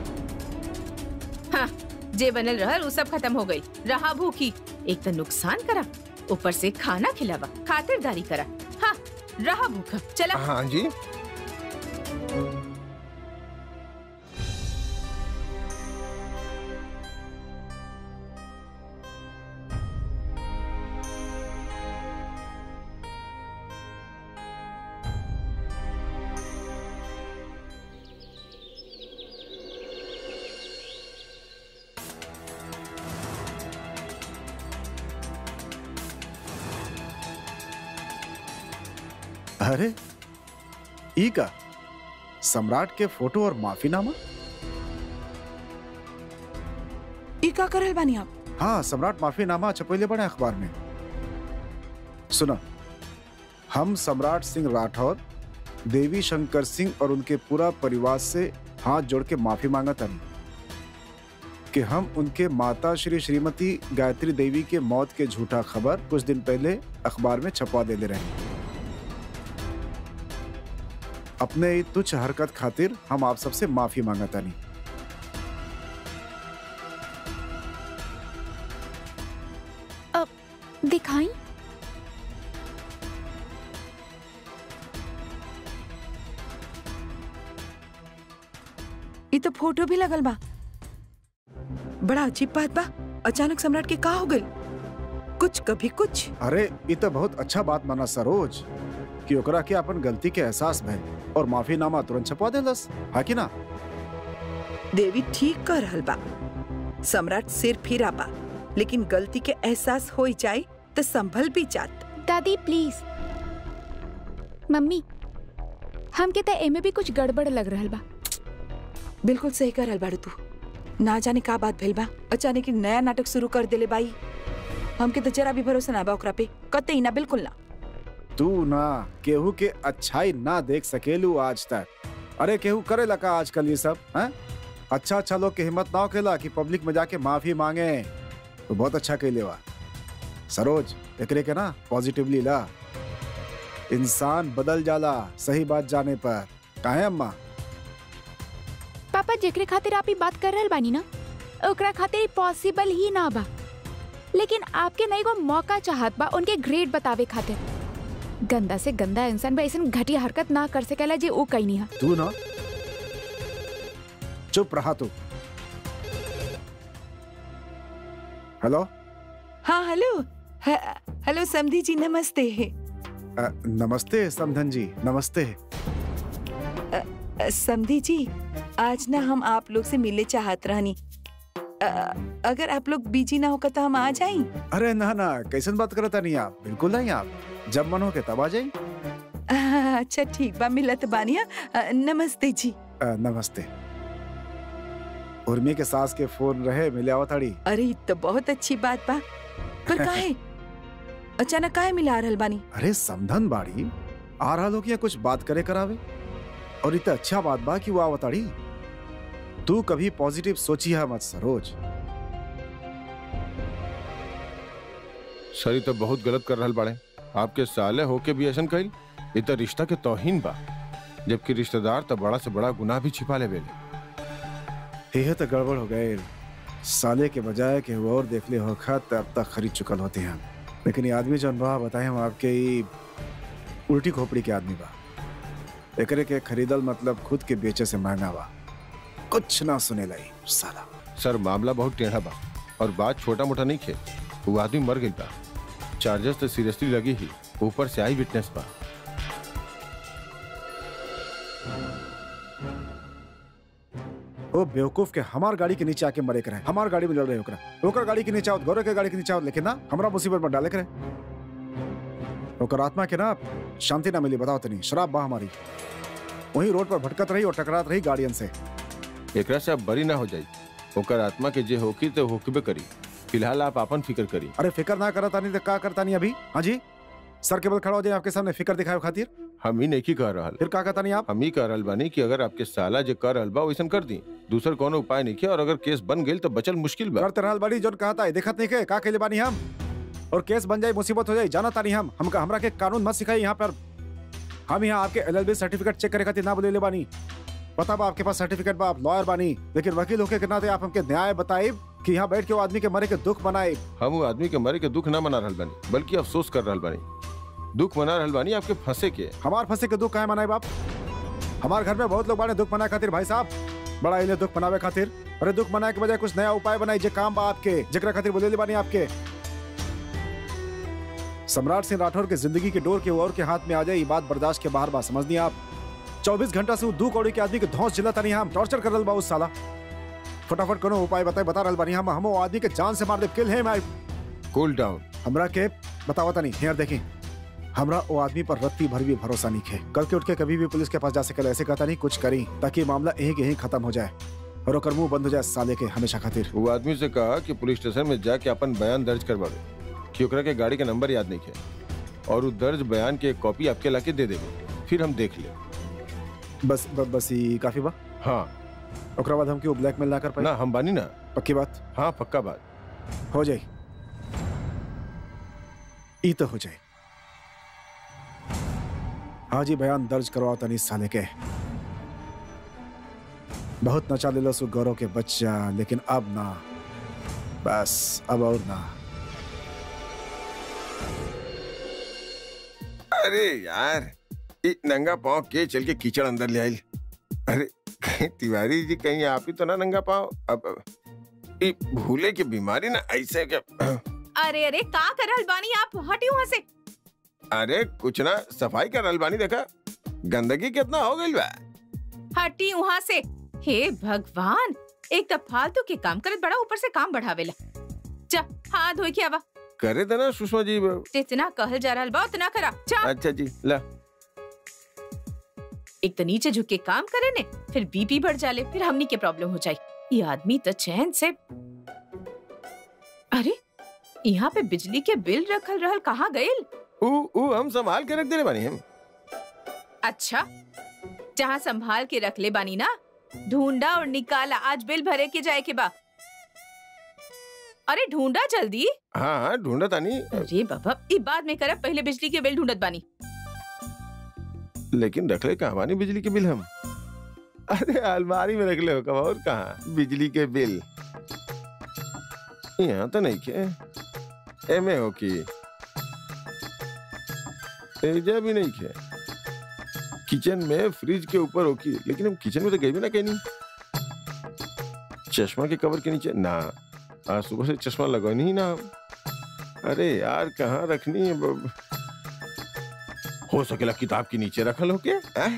हाँ, जे बनल रहल उ सब खत्म हो गई रहा भूखी एक तो नुकसान करा ऊपर से खाना खिलावा खातिरदारी करा हाँ रहा भूखा चला हाँ जी अरे ई का सम्राट के फोटो और माफीनामा ई का करल बानी आप हाँ सम्राट माफीनामा छपैले बड़े अखबार में सुना हम सम्राट सिंह राठौर देवी शंकर सिंह और उनके पूरा परिवार से हाथ जोड़ के माफी मांगत हन कि हम उनके माता श्री श्रीमती गायत्री देवी के मौत के झूठा खबर कुछ दिन पहले अखबार में छपवा देले रहे अपने ई तुच्छ हरकत खातिर हम आप सबसे माफी मांगतानी दिखाई ई तो फोटो भी लगल बा बड़ा अजीब बात बा अचानक सम्राट के का हो गई कुछ कभी कुछ अरे ये तो बहुत अच्छा बात माना सरोज कि ओकरा के अपन गलती के एहसास भइल और माफीनामा तुरंत छपवा देलस है कि ना देवी ठीक कर रहल बा सम्राट सिर फिरा बा लेकिन गलती के एहसास हो जाए तो संभल भी जात दादी प्लीज मम्मी हमके त एमे भी कुछ गड़बड़ लग रहल बा बिल्कुल सही कर रहल बाड़ू तू ना जाने का बात भइल बा अचानक ही नया नाटक शुरू कर देले बाई हमके तो जरा भी भरोसा ना बा ओकरा पे कतई ना बिल्कुल ना तू ना केहू के अच्छाई ना देख सकेलू आज तक अरे केहू करे लगा आजकल ये सब हैं अच्छा अच्छा लोग के हिम्मत ना होकेला कि पब्लिक में जाके माफी मांगे तो बहुत अच्छा कैले बा सरोज एकरे के ना पॉजिटिवली ला इंसान बदल जाला सही बात जाने पर काहे अम्मा पापा जेकरे खातिर आप ई बात कर रहल बानी ना ओकरा खातिर पॉसिबल ही ना बा लेकिन आपके नई को मौका चाहत बा उनके ग्रेड बतावे खातिर गंदा से गंदा इंसान बा ऐसन घटिया हरकत ना कर सकेला जे ऊ कहीं नहीं तू ना चुप रहा तू हेलो हाँ हेलो ह- हेलो समधी जी नमस्ते अ, नमस्ते समधन जी नमस्ते अ, समधी जी आज ना हम आप लोग से मिले चाहत रहनी अ, अगर आप लोग बिजी ना होकर तो हम आ जाई अरे ना ना कैसन बात करता नहीं आप बिल्कुल नहीं आप जब मन हो के तब आ जाई अच्छा ठीक बा मिलत बानिया अ, नमस्ते जी अ, नमस्ते उर्मी के सास के फोन रहे मिले आवताड़ी अरे ई तो बहुत अच्छी बात बा पर काहे अचानक काहे मिला रहल बानी अरे समधन बाड़ी आ रहा लोग कुछ बात करे करावे और इतना अच्छा बात बा कि वो आवताड़ी तू कभी पॉजिटिव सोची है मत सरोज सर तो बहुत गलत कर रहल बाड़े आपके साले होके भी ऐसा कइल ये तो रिश्ता के तौहीन बा जबकि रिश्तेदार तो बड़ा से बड़ा गुनाह भी छिपा ले बेले ये तो गड़बड़ हो गए साले के बजाय कि वो और देख ले हो खत अब तक खरीद चुकल होते हैं लेकिन ये आदमी जो बा बताए हम आपके ही उल्टी खोपड़ी के आदमी बा एकरे के खरीदल मतलब खुद के बेचे से महंगा बा कुछ ना सुने लाई साला सर मामला बहुत टेढ़ा बा और बात छोटा मोटा नहीं खे वो आदमी मर गई बा चार्जेस तो सीरियसली लगी ही ऊपर से आई विटनेस बा ओ बेवकूफ के हमार गाड़ी के नीचे आके मरे करे हमार गाड़ी में लड़ रहे ओकरा ओकर गाड़ी के नीचे आओ गौरव के गाड़ी के नीचे आओ लेकिन ना हमरा मुसीबत में डाले करे ओकर आत्मा के ना शांति ना मिली बताओ तनी शराब बा हमारी वही रोड पर भटकत रही और टकरात रही गाड़ियन से एकरा से अब बरी ना हो जाई ओकर आत्मा के जे होकी तो होकबे करी फिलहाल आप अपन फिक्र करी अरे फिक्र ना करता नहीं तो का करता नहीं अभी हाँ जी सर के बल खड़ा हो जाए आपके सामने फिक्र दिखाए खातिर हम ही नहीं कह रहल फिर का कहता नहीं आप हम ही कह रहल बानी कि अगर आपके साला जे कर रहल बा वैसन कर दी दूसर कोनो उपाय नहीं किया और अगर केस बन गेल तो बचल मुश्किल बा करते रहल बड़ी जोन कहता है देखत नहीं के का कहले बानी हम और केस बन जाए मुसीबत हो जाए जाना तानी हम हमका हमरा के कानून मत सिखाई यहाँ पर हम यहाँ आपके एलएलबी सर्टिफिकेट चेक करे खातिर ना बोले बानी पता बा आपके पास सर्टिफिकेट बा आप लॉयर बानी लेकिन वकील होके के नाते आप हमके न्याय बताए कि यहाँ बैठ के वो आदमी के मरे के दुख मनाए हम वो आदमी के मरे के दुख ना मना रहल बानी बल्कि अफसोस कर रहल बानी दुख मना रहल बानी आपके फंसे के हमार फंसे के दुख काहे मनाए बाप हमार घर में बहुत लोग बाने दुख मनाए खातिर भाई साहब बड़ा इले दुख मनावे खातिर अरे दुख मनाए के बजाय कुछ नया उपाय बनाई जे काम बा आपके जकरा खातिर बोले बानी आपके सम्राट सिंह राठौर के जिंदगी के डोर के और के हाथ में आ जाए ये बात बर्दाश्त के बाहर बात समझ नहीं आप चौबीस घंटा से वो दू कौड़ी के आदमी के धौस जिला तनी हम टॉर्चर कर रहा बा उस साला फटाफट कोनो उपाय बताए बता रहल बानी हम हम वो आदमी के जान से मार दे किल है मैं कूल डाउन हमरा के बताओ तनी हेयर देखें हमरा वो आदमी पर रत्ती भर भी भरोसा नहीं है कल के उठ के कभी भी पुलिस के पास जा सके ऐसे कहता नहीं कुछ करी ताकि मामला यहीं के यहीं खत्म हो जाए और ओकर मुंह बंद हो जाए साले के हमेशा खातिर वो आदमी से कहा कि पुलिस स्टेशन में जाके अपन बयान दर्ज करवावे कि ओकरा के गाड़ी के नंबर याद नहीं है और वो दर्ज बयान की एक कॉपी आपके लाके दे देवे फिर हम देख ले बस ब, बस ही काफी बा हाँ ओकरा बाद हम क्यों ब्लैकमेल ना कर पाए ना हम बानी ना पक्की बात हाँ पक्का बात हो जाए ई तो हो जाए हाँ जी बयान दर्ज करवाओ तनी इस साले के बहुत नचा ले लो सु गौरव के बच्चा लेकिन अब ना बस अब और ना अरे यार ये नंगा पाँव के चल के कीचड़ अंदर ले आई अरे तिवारी जी कहीं आप ही तो ना नंगा पाँव अब अब, ये भूले की बीमारी ना ऐसे क्या अरे अरे का करल बानी आप हटी वहाँ से अरे कुछ ना सफाई कर अलबानी देखा गंदगी कितना हो गई बा हटी वहाँ से हे भगवान एक तो फालतू के काम करत बड़ा ऊपर से काम बढ़ावेला जा हाथ धोई के आवा करे थे ना सुषमा जी जितना कहल जा रहल बा उतना करा जा अच्छा जी ला एक तो नीचे झुक के काम करे ने फिर बीपी बढ़ जाले फिर हमनी के प्रॉब्लम हो जाई ये आदमी तो चैन से अरे यहाँ पे बिजली के बिल रखल रहल कहाँ गइल ऊ ऊ हम संभाल के रख दे बानी हम अच्छा जहाँ संभाल के रख ले बानी ना ढूंढा और निकाला आज बिल भरे के जाए के बा अरे ढूंढा जल्दी हाँ हाँ ढूंढा तानी अरे बाबा ई बाद में करब पहले बिजली के बिल ढूंढत बानी लेकिन रख ले कहाँ बानी बिजली के बिल हम अरे अलमारी में रख ले हो कब और कहाँ बिजली के बिल यहाँ तो नहीं के एमे हो की एजा भी नहीं के किचन में फ्रिज के ऊपर हो की लेकिन हम किचन में तो गए भी ना कहीं नहीं चश्मा के कवर के नीचे ना आज सुबह से चश्मा लगा नहीं ना हम अरे यार कहाँ रखनी है बब? हो सकेला किताब के नीचे रखल हो के हैं?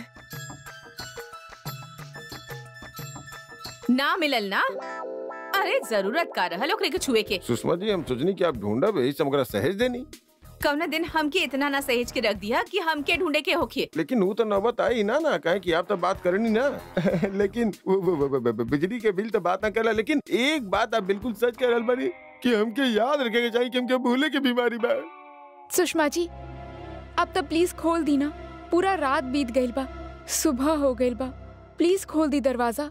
ना मिलल ना अरे जरूरत का रहल ओकरे के छुए के सुषमा जी हम सोचनी कि आप ढूंढब यही से हमकरा सहेज देनी कौना दिन हमके इतना ना सहेज के रख दिया कि हमके ढूंढे के होखे लेकिन वो तो नौबत आई ना ना कहे कि आप तो बात करनी ना लेकिन वो, वो, वो, वो, वो, बिजली के बिल तो बात ना करला लेकिन एक बात आप बिल्कुल सच कह रहल बानी कि हमके याद रखे के चाहिए कि हमके भूले के बीमारी बा सुषमा जी अब तो प्लीज खोल दी ना पूरा रात बीत गइल बा सुबह हो गइल बा प्लीज खोल दी दरवाजा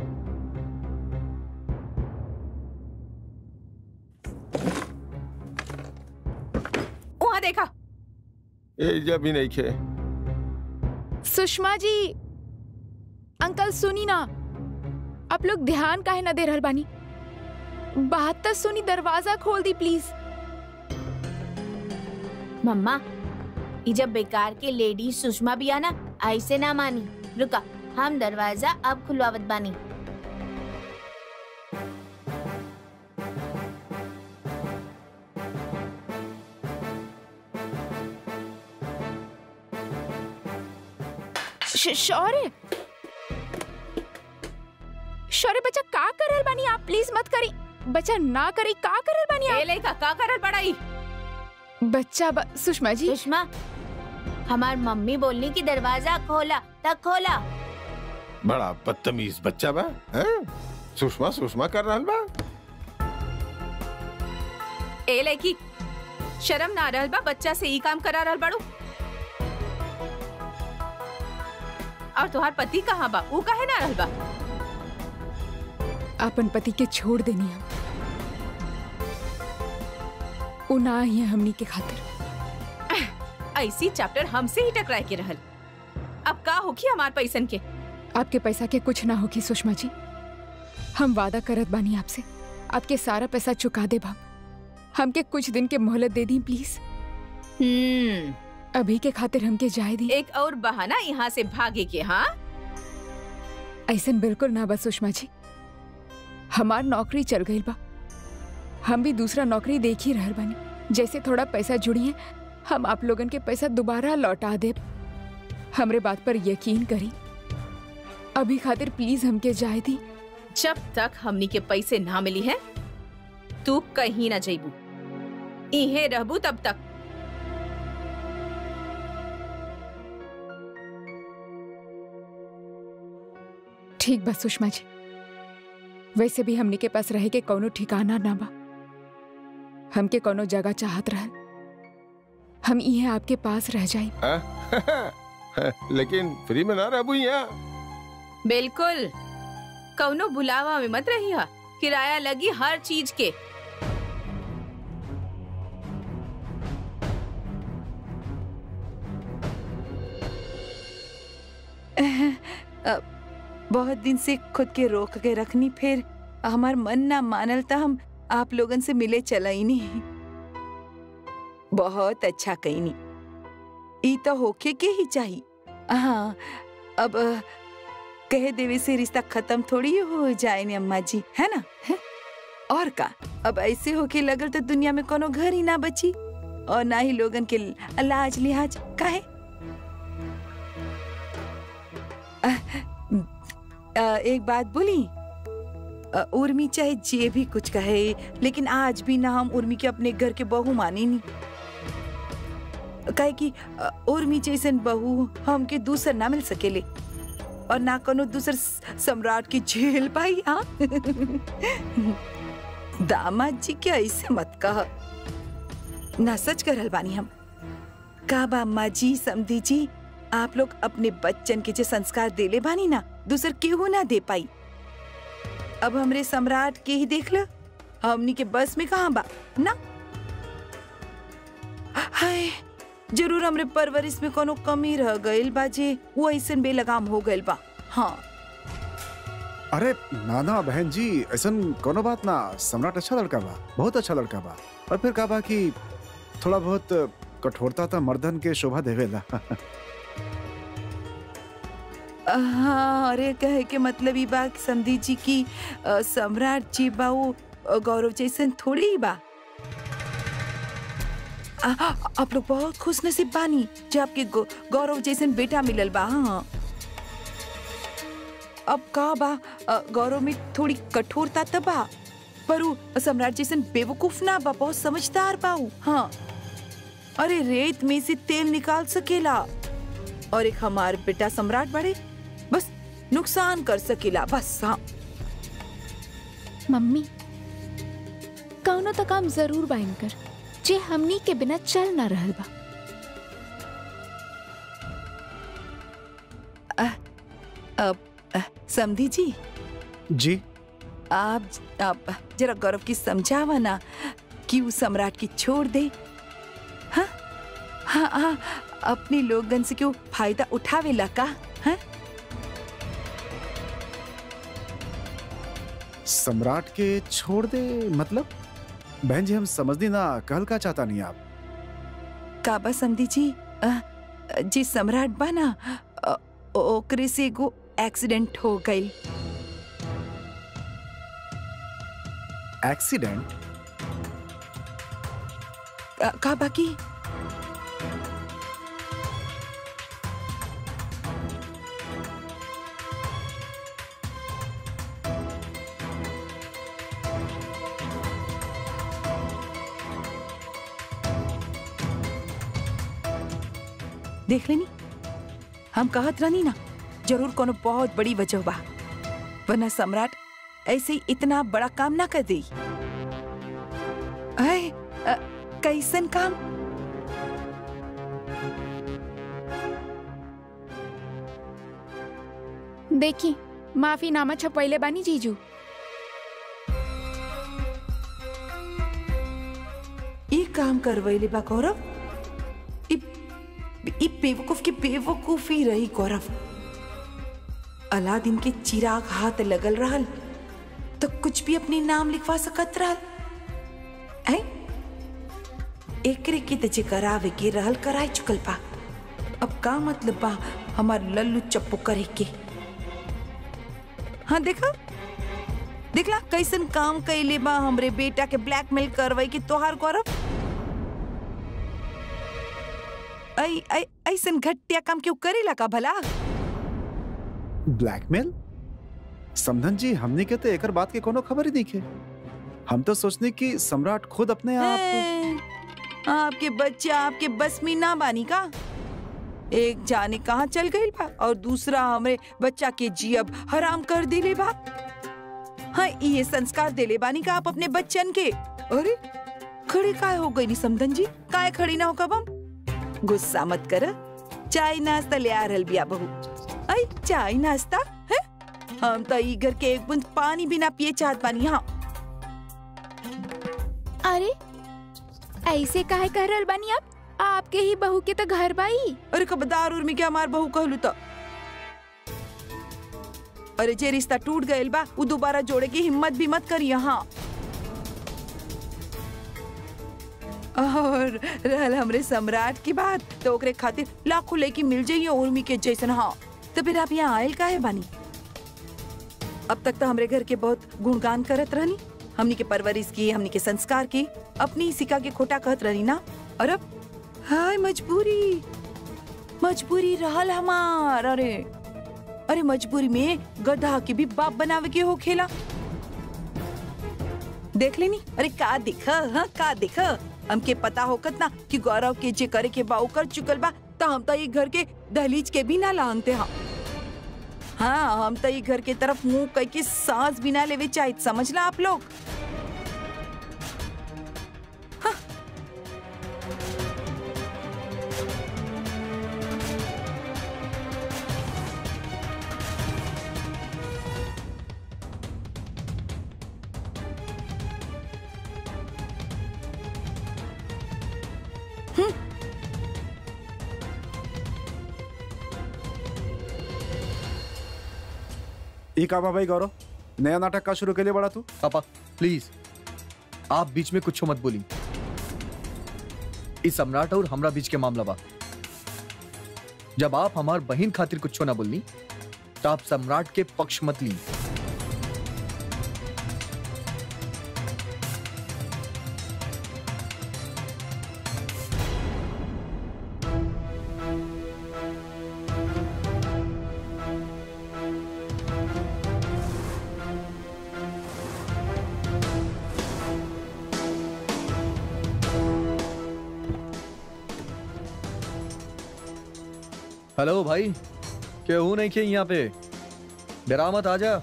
वहाँ देखा ए जब भी नहीं खे सुषमा जी अंकल सुनी ना आप लोग ध्यान काहे ना दे रहल बानी बात तो सुनी दरवाजा खोल दी प्लीज मम्मा ई जब बेकार के लेडी सुषमा भी आना ऐसे ना मानी रुका हम दरवाजा अब खुलवावत बानी श- शौर्य शौर्य बच्चा का करल बानी आप प्लीज मत करी बच्चा ना करी का करल बानी ए आप लइका का करल बड़ाई बच्चा ब... सुषमा जी सुषमा हमार मम्मी बोलनी कि दरवाजा खोला तक खोला बड़ा बदतमीज बच्चा बा हैं? सुषमा सुषमा कर रहल बा ए लड़की शर्म ना रहल बा बच्चा से ई काम करा रहल बाड़ू और तुहार पति कहाँ बा ऊ काहे ना रहल बा अपन पति के छोड़ देनी हम उ ना ही है हमनी के खातिर ऐसी चैप्टर हमसे ही टकराए के रहल अब का होखी हमार पैसन के आपके पैसा के कुछ ना होगी सुषमा जी हम वादा करत बानी आपसे आपके सारा पैसा चुका दे हम हमके कुछ दिन के मोहलत दे दी प्लीज हम्म अभी के खातिर हमके जाए दी एक और बहाना यहाँ से भागे के हाँ ऐसन बिल्कुल ना बस सुषमा जी हमार नौकरी चल गई बा हम भी दूसरा नौकरी देख ही रहल बानी जैसे थोड़ा पैसा जुड़ी है हम आप लोगन के पैसा दोबारा लौटा दे हमरे बात पर यकीन करी अभी खातिर प्लीज हमके जाए दी जब तक हमनी के पैसे ना मिली है तू कहीं ना जइबू इहे रहबू तब तक ठीक बा सुषमा जी वैसे भी हमनी के पास रहे के कोनो ठिकाना ना बा हमके कोनो जगह चाहत रहल हम इहे आपके पास रह जाई हाँ? लेकिन फ्री में ना रहबू यहाँ बिल्कुल कौनो बुलावा में मत रही हा किराया लगी हर चीज के अ, बहुत दिन से खुद के रोक के रखनी फिर हमार मन ना मानल त हम आप लोगन से मिले चला ही नहीं बहुत अच्छा कही नहीं ई तो होके के ही चाहिए हाँ अब अ, कह देवे से रिश्ता खत्म थोड़ी हो जाए ने अम्मा जी है ना हैं? और का अब ऐसे होके लगल तो दुनिया में कोनो घर ही ना बची और ना ही लोगन के लाज लिहाज काहे अ, एक बात बोली अ, उर्मी चाहे जे भी कुछ कहे लेकिन आज भी ना हम उर्मी के अपने घर के बहू माने नहीं काहे कि अ, उर्मी जैसन बहू हमके दूसर ना मिल सकेले और ना कोनो दूसर स- सम्राट की झेल पाई हाँ दामाद जी के ऐसे मत कह ना सच करल बानी हम का बा अम्मा जी समधी जी आप लोग अपने बच्चन के जे संस्कार देले बानी ना दूसर केहू ना दे पाई अब हमरे सम्राट के ही देख ल हमनी के बस में कहाँ बा ना हाय जरूर हमरे परवरिश में कोनो कमी रह गइल बा जे वो ऐसन बेलगाम हो गइल बा हाँ अरे नाना बहन जी ऐसन कोनो बात ना सम्राट अच्छा लड़का बा बहुत अच्छा लड़का बा और फिर का बा कि थोड़ा बहुत कठोरता था मर्दन के शोभा देवेला हाँ अरे कहे के मतलब ई बा कि समधी जी की अ, सम्राट जी बा वो अ, गौरव जैसन थोड़ी ही बा आ, आप लोग बहुत खुश नसीब बानी जो आपके गौ- गौरव जैसन बेटा मिलल बा हाँ अब का बा अ, गौरव में थोड़ी कठोरता त बा पर उ सम्राट जैसन बेवकूफ ना बा बहुत समझदार बा उ, हाँ अरे रेत में से तेल निकाल सकेला और एक हमार बेटा सम्राट बड़े बस नुकसान कर सकेला बस हाँ मम्मी कौनो तो काम जरूर बा इनकर जे हमनी के बिना चल ना रहल बा अब अ, समधी जी जी आप आप जरा गौरव की समझावा ना कि वो सम्राट की छोड़ दे हाँ हाँ हाँ अपने लोगन से क्यों फायदा उठावेला का हाँ सम्राट के छोड़ दे मतलब बहन जी हम समझनी ना कहल का चाहता नहीं आप काबा समझी जी अ, जी सम्राट बा ना अ, ओकरे से एगो एक्सीडेंट हो गई एक्सीडेंट का बाकी देख लेनी हम कहत रहनी ना जरूर कोनो बहुत बड़ी वजह बा वरना सम्राट ऐसे ही इतना बड़ा काम ना कर दे अय, अ, कैसन काम देखी माफीनामा छपैले बानी जीजू ई काम करवैले बा गौरव ई ई बेवकूफ की बेवकूफी रही गौरव अलादीन के चिराग हाथ लगल रहल तो कुछ भी अपने नाम लिखवा सकत रहल ऐ एकरे के तजे करावे के रहल कराई चुकल बा अब का मतलब बा हमार लल्लू चप्पू करे के हाँ देखा देखला कैसन काम कैले बा हमरे बेटा के ब्लैकमेल करवाई के तोहार गौरव ऐ ऐ ऐसन घटिया काम क्यों करेला का भला ब्लैकमेल समधन जी हमने के तो एकर बात के कोनो खबर ही नहीं के हम तो सोचने कि सम्राट खुद अपने आप हैं, आपके बच्चे आपके बस में ना बानी का एक जाने कहाँ चल गई बा और दूसरा हमरे बच्चा के जियब हराम कर दिले बा हाँ ये संस्कार दिले बानी का आप अपने बच्चन के अरे खड़ी काय हो गई नी समधन जी काय खड़ी ना हो कब हम गुस्सा मत कर चाय नाश्ता ले आ रहल बिया बहू आई चाय नाश्ता है हम तो ई घर के एक बूंद पानी भी ना पिए चाहत बानी हाँ अरे ऐसे काहे कह रहल बानी आप आपके ही बहू के तो घर बाई अरे खबरदार उर्मी के हमार बहू कहलू तो अरे जे रिश्ता टूट गयल बा उ दोबारा जोड़े की हिम्मत भी मत करी यहाँ और रहल हमरे सम्राट की बात तो ओकरे खातिर लाखों लेके मिल जाइए उर्मी के जैसन हाँ तो फिर आप यहाँ आयल काहे बानी अब तक तो हमरे घर के बहुत गुणगान करत रहनी हमनी के परवरिश की हमनी के संस्कार की अपनी सिका के खोटा कहत रहनी ना और अब हाय मजबूरी मजबूरी रहल हमार अरे अरे मजबूरी में गधा के भी बाप बनावे के हो खेला देख लेनी अरे का दिख हाँ का दिख हमके पता होकत ना कि गौरव के जे करे के बाऊ कर चुकल बा तो हम तो ये घर के दहलीज के भी ना लांगते हाँ हाँ हम तो ये घर के तरफ मुंह कह के सांस भी ना लेवे चाहिए समझला आप लोग ई का बा भाई गौरव नया नाटक का शुरू के लिए बड़ा तू पापा प्लीज आप बीच में कुछ मत बोली इस सम्राट और हमरा बीच के मामला बा जब आप हमार बहन खातिर कुछ ना बोलनी तो आप सम्राट के पक्ष मत ली हेलो भाई क्यों नहीं किए यहाँ पे डरा मत आजा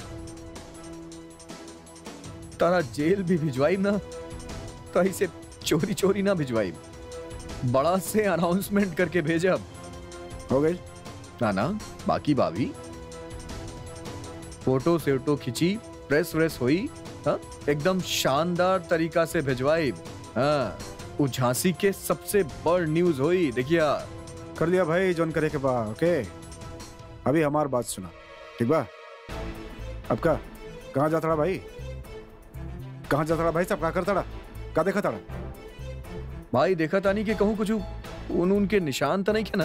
तारा जेल भी भिजवाई ना तो इसे चोरी चोरी ना भिजवाई बड़ा से अनाउंसमेंट करके भेजब हो गई ना ना बाकी भाभी फोटो सेटो खिंची प्रेस व्रेस हुई हाँ एकदम शानदार तरीका से भिजवाई हाँ वो झांसी के सबसे बड़ न्यूज हुई देखिया कर लिया भाई जोन करे के बा ओके अभी हमार बात सुना ठीक बा अब का कहाँ जाता रहा भाई कहाँ जाता भाई साहब कहाँ करता का देखा ताड़ा भाई देखा तानी कि कहूँ कुछ उन उनके निशान तो नहीं खे ना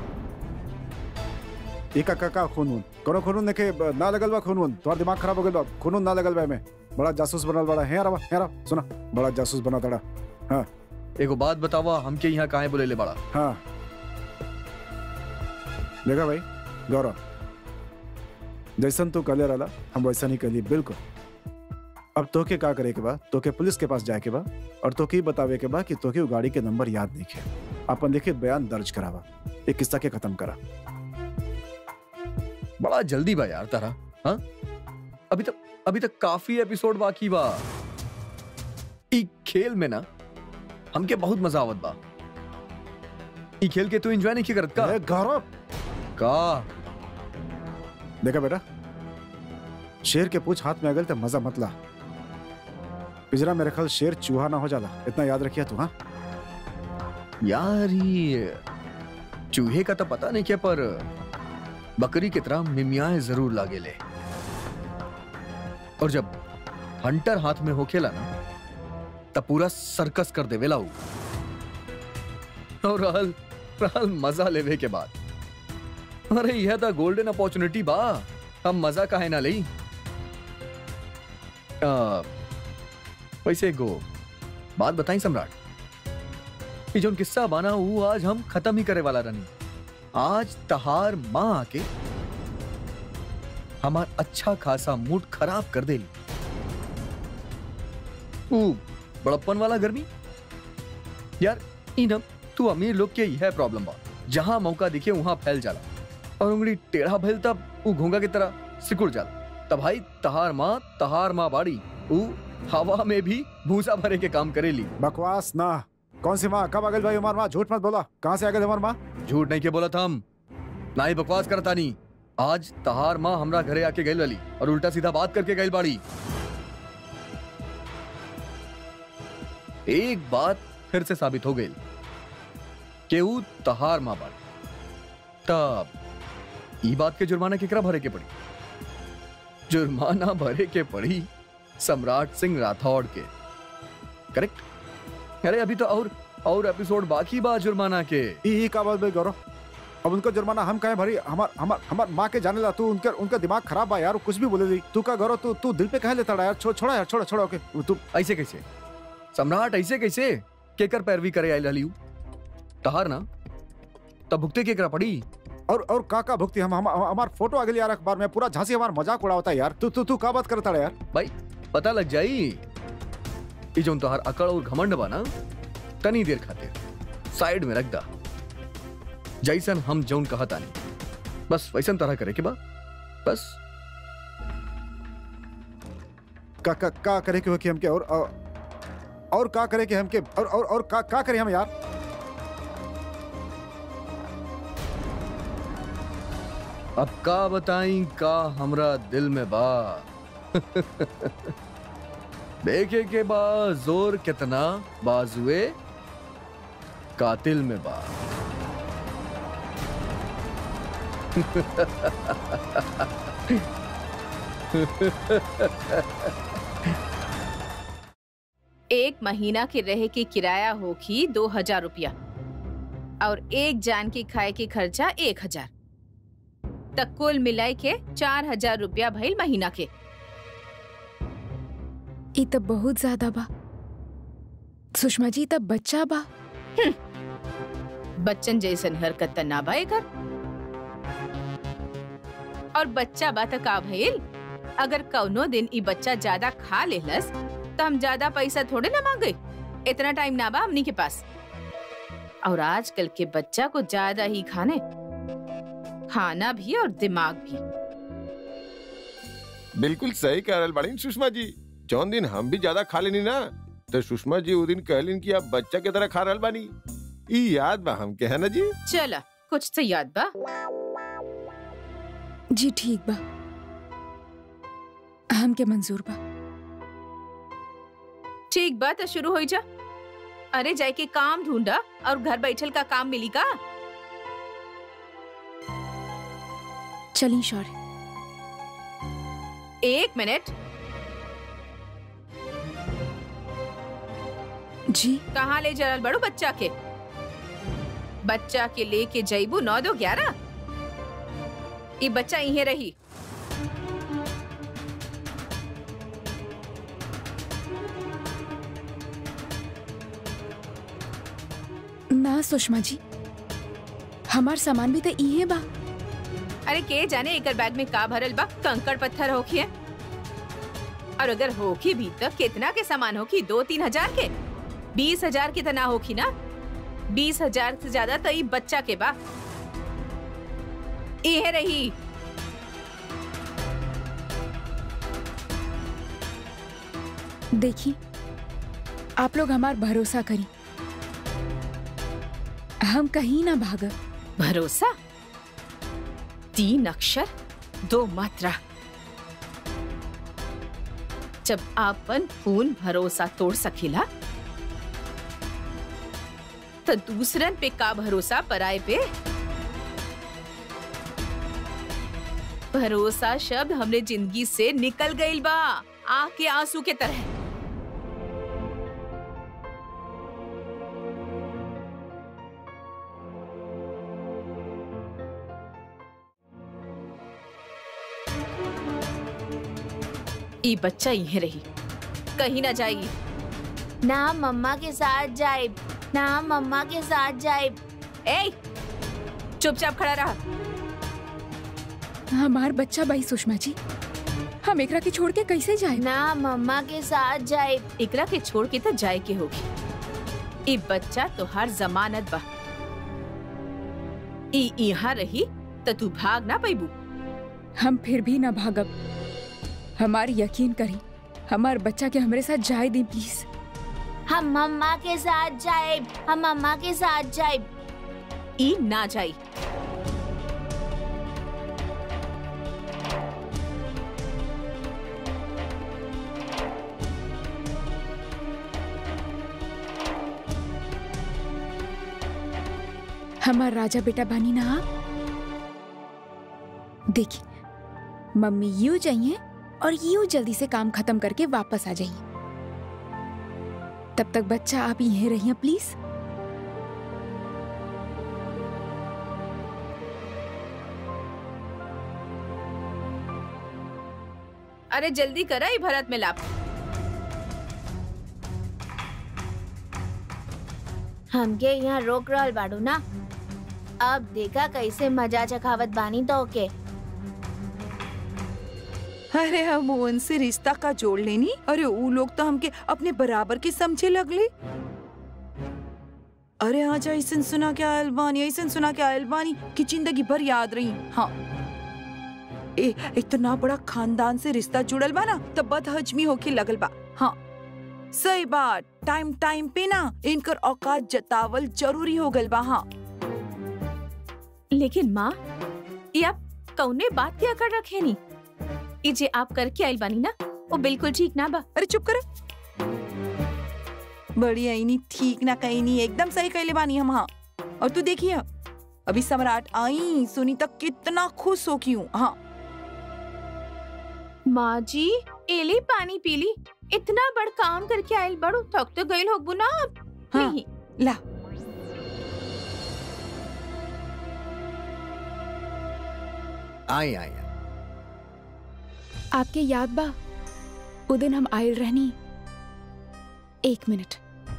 एका का का खून वून कोनो खून देखे ना लगल बा खून वून तुम्हारा दिमाग खराब हो गइल बा खून वून ना लगल बा में बड़ा जासूस बनल बड़ा है रवा है रवा सुना बड़ा जासूस बना तड़ा हाँ एगो बात बतावा हमके यहाँ काहे बोले बड़ा हाँ देखा भाई गौरव जैसन तू कले रहा हम वैसा नहीं कली बिल्कुल अब तोके का करे के बा तोके पुलिस के पास जाए के बा और तोके ही बतावे के बा कि तोके उ गाड़ी के नंबर याद नहीं है अपन देखे बयान दर्ज करावा एक किस्सा के खत्म करा बड़ा जल्दी बा यार तारा हाँ अभी तक अभी तक काफी एपिसोड बाकी बा ई खेल में ना हमके बहुत मजा आवत बा ई खेल के तू एंजॉय नहीं करत का ए, गौरव का देखा बेटा शेर के पूछ हाथ में अगल तो मजा मत ला पिजरा में रखल शेर चूहा ना हो जाला इतना याद रखिया तू हाँ यार ये चूहे का तो पता नहीं क्या पर बकरी की तरह मिमियाए जरूर लागेले और जब हंटर हाथ में होखेला ना तब पूरा सर्कस कर देवेला उ और रहल रहल मजा लेवे के बाद अरे यह तो गोल्डन अपॉर्चुनिटी बा हम मजा काहे ना लई आ, वैसे गो बात बताई सम्राट ये जो किस्सा बना वो आज हम खत्म ही करे वाला रनी आज तहार माँ आके हमार अच्छा खासा मूड खराब कर देली ऊ बड़प्पन वाला गर्मी यार इनम तू अमीर लोग के यह प्रॉब्लम बा जहां मौका दिखे वहां फैल जाला और उंगली टेढ़ा भैल तब ऊ घोंगा की तरह सिकुड़ जाला तब भाई तहार माँ तहार माँ बाड़ी ऊ हवा में भी भूसा भरे के काम करेली बकवास ना कौन सी माँ कब अगल भाई हमार माँ झूठ मत बोला कहाँ से अगल हमार माँ झूठ नहीं के बोला था हम ना ही बकवास करता नहीं आज तहार माँ हमरा घरे आके गई वाली और उल्टा सीधा बात करके गई बाड़ी एक बात फिर से साबित हो गई कि ऊ तहार माँ बाड़ी तब ई बात के जुर्माना केकरा भरे के पड़ी जुर्माना भरे के पड़ी सम्राट सिंह राठौड़ के करेक्ट अरे अभी तो और और एपिसोड बाकी बा जुर्माना के ई ई का बात भाई गौरव अब उनका जुर्माना हम कहे भरी हमार हमार हमार माँ के जाने ला तू उनका उनका दिमाग खराब बा यार वो कुछ भी बोले दी तू का गौरव तू तू दिल पे कह लेता यार छो, छोड़ा यार छोड़ा छोड़ा ओके तू ऐसे कैसे सम्राट ऐसे कैसे केकर पैरवी करे आई लालियू तहार ना तब भुगते केकरा पड़ी और और का का भुगती हम हम हमार फोटो आगे यार अखबार में पूरा झांसी हमार मजाक उड़ावता है यार तू तू तू का बात करता है यार भाई पता लग जाई ई जो तोहार अकड़ और घमंड बा ना तनी देर खातिर साइड में रख दा जैसन हम जौन कहा तानी बस वैसन तरह करे के बा बस का का का करे के हो कि हम के और और- और का करे के हम के और और और का का करे हम यार अब का बताई का हमरा दिल में बा देखे के बा जोर कितना बाजुए कातिल में बा एक महीना के रहे के किराया होगी दो हजार रुपया और एक जान के खाए के खर्चा एक हजार तक कुल मिलाई के चार हजार रुपया भइल महीना के ई तब बहुत ज्यादा बा सुषमा जी तब बच्चा बा बच्चन जैसन हरकत त ना बा एकर और बच्चा बा त का भइल अगर कौनो दिन ई बच्चा ज्यादा खा लेलस तो हम ज्यादा पैसा थोड़े ना मांगे इतना टाइम ना बा हमनी के पास और आजकल के बच्चा को ज्यादा ही खाने खाना भी और दिमाग भी बिल्कुल सही कह रहल बाड़ी सुषमा जी जौन दिन हम भी ज्यादा खा लेनी ना तो सुषमा जी वो दिन कहलिन कि आप बच्चा के तरह खा रहल बानी ई याद बा हमके है ना जी चला कुछ तो याद बा जी ठीक बा हमके मंजूर बा ठीक बा तो शुरू हो जा अरे जाए के काम ढूंढा और घर बैठल का काम मिली का चली शौर्य एक मिनट जी कहाँ ले जरल बड़ू बच्चा के बच्चा के लेके जईबू नौ दो ग्यारह ई बच्चा यहीं रही ना सुषमा जी हमार सामान भी तो इहे बा अरे के जाने एकर बैग में का भरल बा कंकड़ पत्थर होखी है और अगर होखी भी तो कितना के सामान होखी दो तीन हजार के बीस हजार की तना होखी ना बीस हजार से ज्यादा तो ई बच्चा के बा इहे रही देखिए आप लोग हमार भरोसा करी हम कहीं ना भागब भरोसा तीन अक्षर दो मात्रा जब आपन खून भरोसा तोड़ सकेला तो दूसरन पे का भरोसा पराए पे भरोसा शब्द हमने जिंदगी से निकल गईल बा आँख के आंसू के तरह ई बच्चा यहीं रही कहीं ना जाएगी ना मम्मा के साथ जाए ना मम्मा के साथ जाए ए चुपचाप खड़ा रहा हमार बच्चा भाई सुषमा जी हम एकरा के छोड़ के कैसे जाए ना मम्मा के साथ जाए इकरा के छोड़ के तो जाए के होगी ई बच्चा तो हर जमानत बा ई यहाँ रही तो तू भाग ना पैबू हम फिर भी ना भागब हमार यकीन करी हमार बच्चा के हमरे साथ जाए दी प्लीज हम मम्मा के साथ जाए हम मम्मा के साथ जाए ई ना जाई हमार राजा बेटा बानी ना आप देखिए मम्मी यूं जाइए और यूं जल्दी से काम खत्म करके वापस आ जाइए तब तक बच्चा आप यहीं रहिए प्लीज अरे जल्दी करा ई भरत में लाप हमके यहाँ रोक रहल बाड़ू ना अब देखा कैसे मजा चखावत बानी तो ओके अरे हम उनसे रिश्ता का जोड़ लेनी अरे वो लोग तो हमके अपने बराबर के समझे लगले अरे हाँ जा ऐसन सुना क्या अलबानी ऐसन सुना क्या अलबानी की जिंदगी भर याद रही हाँ ए इतना बड़ा खानदान से रिश्ता जुड़ल बा ना तो बदहजमी होके लगल बा हाँ सही बात टाइम टाइम पे ना इनकर औकात जतावल जरूरी हो गल बा हाँ लेकिन माँ ये आप कौने बात क्या कर रखे नी ई जे आप करके आइल बानी ना वो बिल्कुल ठीक ना बा अरे चुप कर बढ़िया ही नहीं ठीक ना कहीं नहीं एकदम सही कहले बानी हम हाँ और तू देखिए अभी सम्राट आई सुनी तक कितना खुश हो की हूँ हाँ माँ जी एली पानी पीली इतना बड़ काम करके आइल बड़ू थक तो गइल होगबू ना आप हाँ। नहीं ला आई आई आई। आपके याद बा उ दिन हम आयल रहनी एक मिनट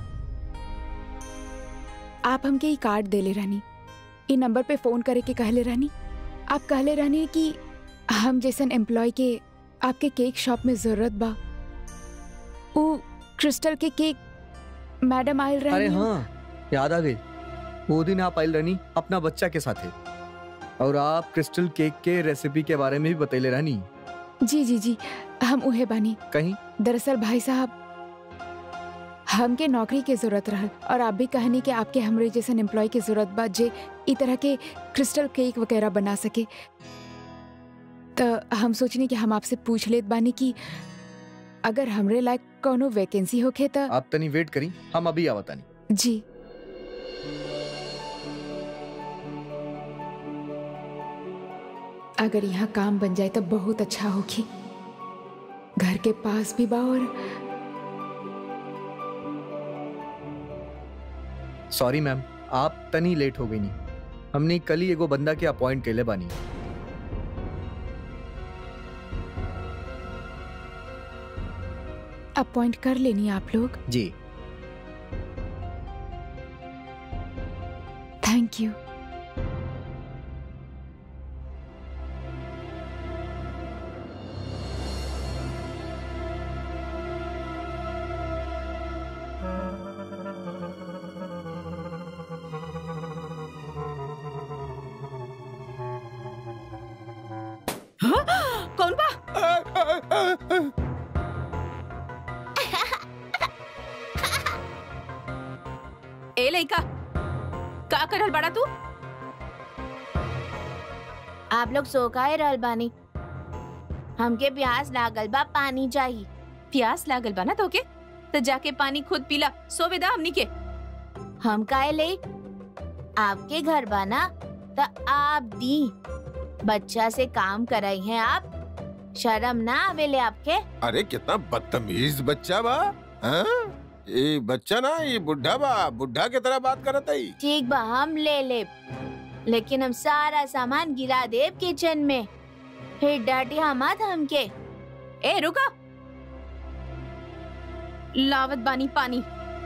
आप हमके ई कार्ड देले रहनी ई नंबर पे फोन करे के कहले रहनी आप कहले रहनी कि हम जैसन एम्प्लॉय के आपके केक शॉप में जरूरत बा उ क्रिस्टल के केक मैडम आयल रहनी अरे हाँ याद आ गई वो दिन आप आइल रहनी अपना बच्चा के साथ है और आप क्रिस्टल केक के रेसिपी के बारे में भी बतैले रहनी जी जी जी हम उहे बानी कहीं दरअसल भाई साहब हमके नौकरी के जरूरत रहल और आप भी कहनी कि आपके हमरे जैसन एम्प्लॉय के जरूरत बा जे ई तरह के क्रिस्टल केक वगैरह बना सके तो हम सोचनी कि हम आपसे पूछ लेत बानी कि अगर हमरे लायक कोनो वैकेंसी होखे तो आप तनी वेट करी हम अभी आवतानी जी अगर यहाँ काम बन जाए तो बहुत अच्छा होगी घर के पास भी बा और सॉरी मैम आप तनी लेट हो गई नहीं हमने कल ही एगो बंदा के अपॉइंट केले बानी अपॉइंट कर लेनी आप लोग जी थैंक यू कौन बा ए लइका का करल बड़ा तू आप लोग सो काहे रहल बानी हमके प्यास लागल बा पानी चाहिए प्यास लागल बा ना तोके तो जाके पानी खुद पीला सोवेदा हमनी के हम काहे ले आपके घर बाना तो आप दी बच्चा से काम कराई हैं आप शर्म ना आवेले आपके अरे कितना बदतमीज बच्चा बा हाँ? ये बच्चा ना ये बुढ़ा बा बुढ़ा की तरह बात करत है ठीक बा हम ले ले लेकिन हम सारा सामान गिरा देब किचन में फिर डांटी हमात हमके ए रुका लावत बानी पानी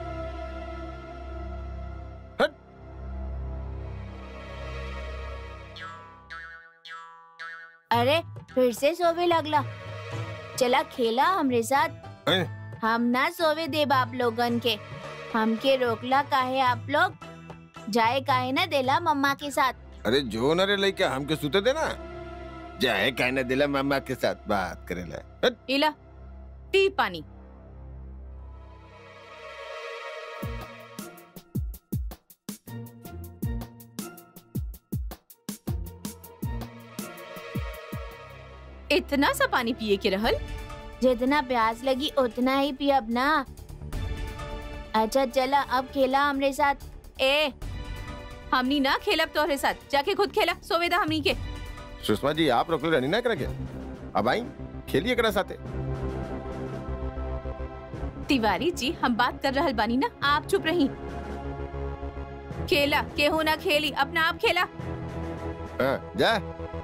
अरे फिर से सोवे लगला चला खेला हमरे साथ हैं? हम ना सोवे देब आप लोगन के हमके रोकला काहे आप लोग जाए काहे ना देला मम्मा के साथ अरे जो न रे लइका हमके सुते देना जाए कहने दिला मामा के साथ बात करेला हट, इला पी पानी इतना सा पानी पिए के रहल जितना प्यास लगी उतना ही पियब ना अच्छा चला अब खेला हमरे साथ ए हमनी ना खेलब तोहरे साथ जाके खुद खेला सोवेदा हमनी के सुषमा जी आप रोकले रहनी ना करे के अब आई खेलिए करा साथे तिवारी जी हम बात कर रहल बानी ना आप चुप रही खेला केहू ना खेली अपना आप खेला हाँ, जा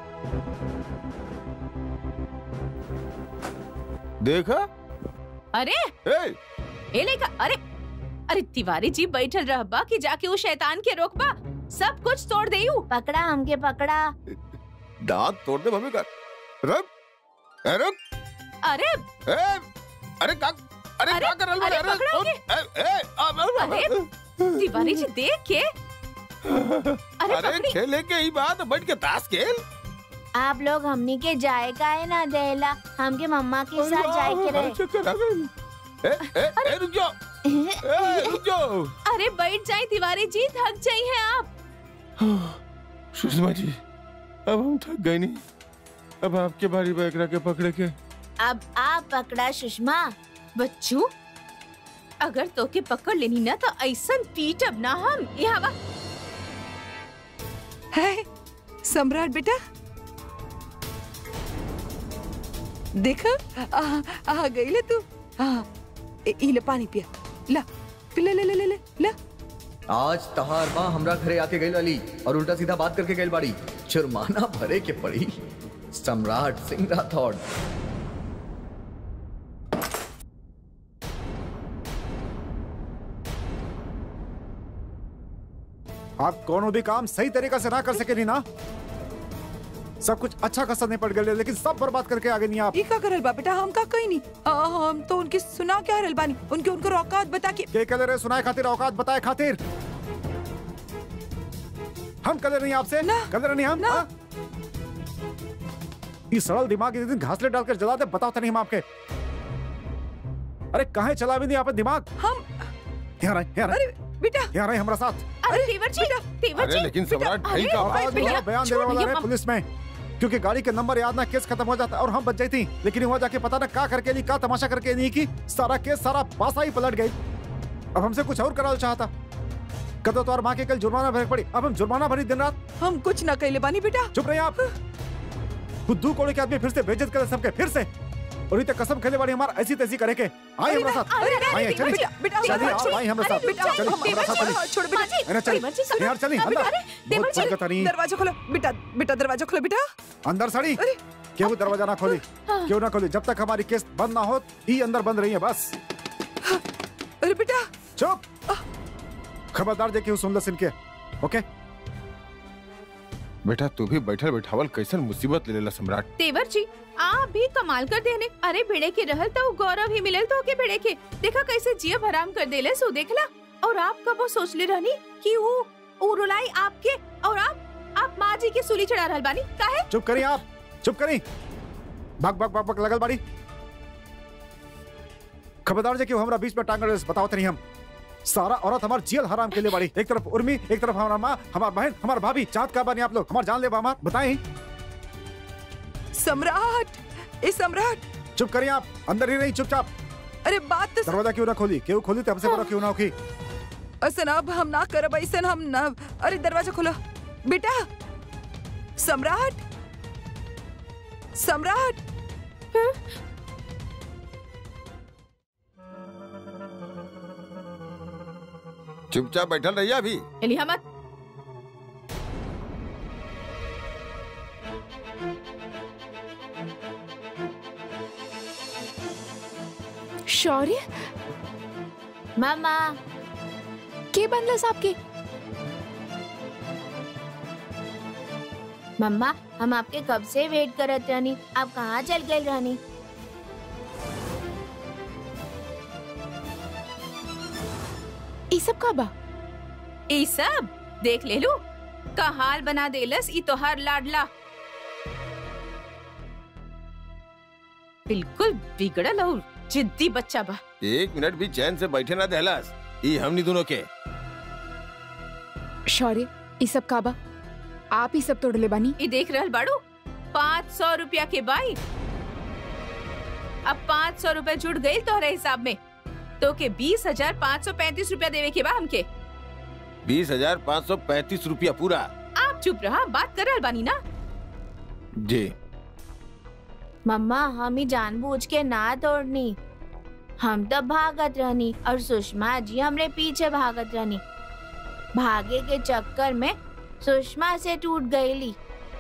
देखा अरे ए, ए लेका अरे अरे तिवारी जी बैठल रहबा कि जाके वो शैतान के रोकबा सब कुछ तोड़ देयू पकड़ा हमके पकड़ा दांत तोड़ दे मम्मी का रुक ए, रुक अरे ए, अरे का अरे अरे, का कर रहा अरे, अरे पकड़ोगे? ए, ए, अब, अब, अरे, तिवारी जी देख के अरे अरे पकड़ी खेले के ही बात बैठ के ताश खेल आप लोग हमनी के जाए काहे ना देला हमके मम्मा के साथ जाए के अरे, चक्कर आ गई। ए, ए, ए, रुक जाओ रहे ए, रुक जाओ अरे बैठ जाए तिवारी जी थक जाई हैं आप सुषमा जी अब हम थक गए नहीं अब आपके बारी बैकरा के पकड़े के अब आप पकड़ा सुषमा बच्चू अगर तोके पकड़ लेनी ना तो ऐसन पीटब ना हम यहाँ वा है सम्राट बेटा देख आ, आ गई ले तू हाँ ए, ई ले पानी पिया ला पी ले ले ले ले ले ला आज तहार माँ हमरा घरे आके गई वाली और उल्टा सीधा बात करके गई बाड़ी जुर्माना भरे के पड़ी सम्राट सिंह राठौड़ आप कोनो भी काम सही तरीका से ना कर सके नहीं ना सब कुछ अच्छा खासा नहीं पड़ गए लेकिन सब बर्बाद करके आगे नहीं आप ई का करल बा बेटा हम का कहीं नहीं आ, हम तो उनकी सुना क्या रहल बानी उनके उनको औकात बता के के कलर है सुनाए खातिर औकात बताए खातिर हम कलर नहीं आपसे ना। कलर नहीं हम ना। हाँ? ये सरल दिमाग एक दिन घासले डालकर जला दे बताओ तो नहीं हम आपके अरे कहाँ चला भी नहीं आप दिमाग हम यहाँ रहे यहाँ रहे अरे बेटा यहाँ रहे हमारा साथ अरे तेवर जी तेवर अरे जी लेकिन बेटा, सम्राट अरे, ठीक है आवाज भैया, लगाओ, बयान छोड़ देने वाला भैया, है हम- पुलिस में क्योंकि गाड़ी के नंबर याद ना केस खत्म हो जाता और हम बच जाती लेकिन वहाँ जाके पता ना का करके नहीं का तमाशा करके नहीं की सारा केस सारा पासा ही पलट गई अब हमसे कुछ और कराना चाहता कदो तो और माँ के कल जुर्माना भरक पड़ी अब हम जुर्माना भरी दिन रात हम कुछ ना कहले बानी बेटा चुप रहे आप बुद्धू कोड़े के आदमी फिर से बेइज्जत करे सबके फिर से और इतने कसम खेले वाली हमार ऐसी तैसी करे के आई हमरा साथ आई आई चली बेटा बेटा चलिए आप आई हमरा साथ बेटा चलिए हमरा साथ चलिए छोड़ बेटा अरे चलिए यार चलिए अंदर बहुत बरकत नहीं दरवाजा खोलो बेटा बेटा दरवाजा खोलो बेटा अंदर साड़ी क्यों दरवाजा ना खोली क्यों ना खोली जब तक हमारी केस बंद ना हो ही अंदर बंद रही है बस अरे बेटा चुप खबरदार देखिए सुन लो सिनके ओके बेटा तू भी बैठल बैठावल कैसन मुसीबत ले लेला सम्राट तेवर जी आप भी कमाल कर देने अरे भिड़े के रहल तो गौरव ही मिलल तो के भिड़े के देखा कैसे जिया भराम कर देले सो देखला और आप कब वो सोच ले रहनी कि वो वो रुलाई आपके और आप आप माँ जी के सूली चढ़ा रहल बानी काहे चुप करी आप चुप करी भग भग भग भग लगल बाड़ी खबरदार जे कि हमरा बीच में टांग रेस बताओ तनी हम सारा औरत हमार जियल हराम के लिए बाड़ी एक तरफ उर्मी एक तरफ हमारा माँ हमार बहन हमार भाभी चाँद का बानी आप लोग हमार जान ले हमार बताएं सम्राट ए सम्राट चुप करिए आप अंदर ही नहीं चुपचाप अरे बात तो दरवाजा क्यों ना खोली क्यों खोली तो हमसे बड़ा क्यों ना होगी असन अब हम ना करब ऐसन हम ना अरे दरवाजा खोलो बेटा सम्राट सम्राट चुपचाप बैठल रहिए अभी हिलिया मत शौर्य मामा के बनलस आपके मम्मा हम आपके कब से वेट करत रहनी आप कहाँ चल गए रहनी ई सब का बा ई सब देख ले लू का हाल बना देलस ई तोहार लाडला बिल्कुल बिगड़ल और जिद्दी बच्चा बा एक मिनट भी चैन से बैठे ना दहलास ई हमनी दोनों के शौर्य ई सब का बा आप ही सब तोड़ले बानी ई देख रहल बाड़ू पाँच सौ रुपया के बाई अब पाँच सौ रुपए जुड़ गई तोहरे हिसाब में तो के बीस हजार पाँच सौ पैंतीस रुपया देवे के बा हमके बीस हजार पाँच सौ पैंतीस रुपया पूरा आप चुप रहा बात कर रहल बानी ना जी मम्मा हम ही जानबूझ के ना तोड़नी हम तो भागत रहनी और सुषमा जी हमरे पीछे भागत रहनी भागे के चक्कर में सुषमा से टूट गईली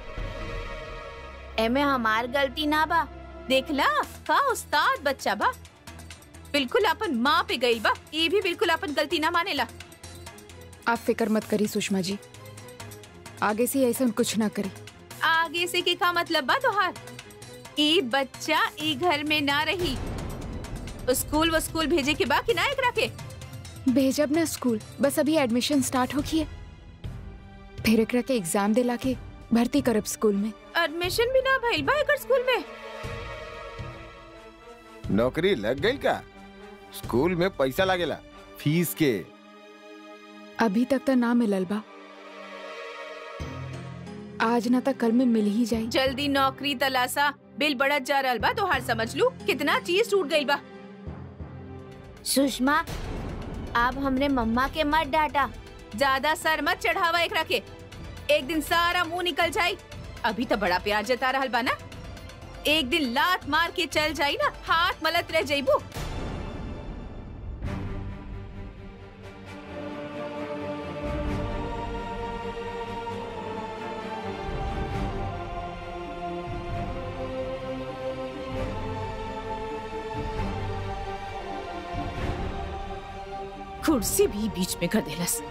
एमे हमार गलती ना बा देखला का उस्ताद बच्चा बा बिल्कुल अपन माँ पे गई बा ये भी बिल्कुल अपन गलती ना मानेला आप फिक्र मत करी सुषमा जी आगे से ऐसा कुछ ना करी आगे से के का मतलब बा तोहार ई बच्चा ई घर में ना रही स्कूल व स्कूल भेजे के बा कि ना एकरा के भेजब ना स्कूल बस अभी एडमिशन स्टार्ट हो है फिर एकरा के एग्जाम दिला के भर्ती करब स्कूल में एडमिशन भी ना भइल बा एकर स्कूल में नौकरी लग गई का स्कूल में पैसा लागेला फीस के अभी तक तो ना मिलल बा आज ना तक कल में मिल ही जाई जल्दी नौकरी तलासा बिल बढ़त जा रहल बा तोहार समझ लू कितना चीज टूट गई बा सुषमा आप हमरे मम्मा के मत डांटा ज्यादा सर मत चढ़ावा एकरा के एक दिन सारा मुंह निकल जाई अभी तो बड़ा प्यार जता रहल बा ना एक दिन लात मार के चल जाई ना हाथ मलत रह जाइबू कुर्सी भी बीच में कर देलस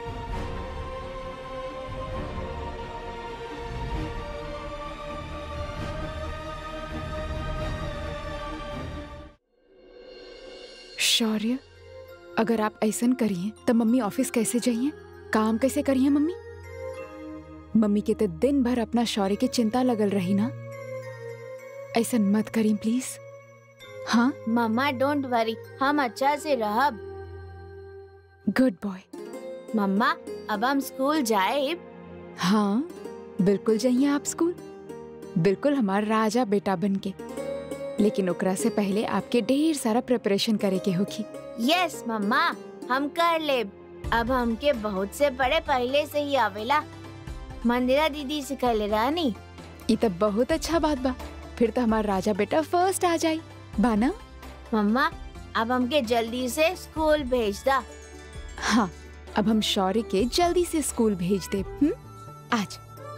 शौर्य अगर आप ऐसा करिए तो मम्मी ऑफिस कैसे जाइए काम कैसे करिए मम्मी मम्मी के तो दिन भर अपना शौर्य की चिंता लगल रही ना ऐसा मत करी प्लीज हाँ मम्मा डोंट वरी हम अच्छा से रहब गुड बॉय मम्मा अब हम स्कूल जाए हाँ बिल्कुल जाइए आप स्कूल बिल्कुल हमारा राजा बेटा बन के लेकिन ओकरा से पहले आपके ढेर सारा प्रिपरेशन करे के होगी यस मम्मा हम कर ले अब हमके बहुत से बड़े पहले से ही आवेला मंदिरा दीदी सिखले रानी ये तो बहुत अच्छा बात बा फिर तो हमारा राजा बेटा फर्स्ट आ जाई बाना मम्मा अब हमके जल्दी से स्कूल भेज दा हाँ अब हम शौर्य के जल्दी से स्कूल भेज दे हम्म? आज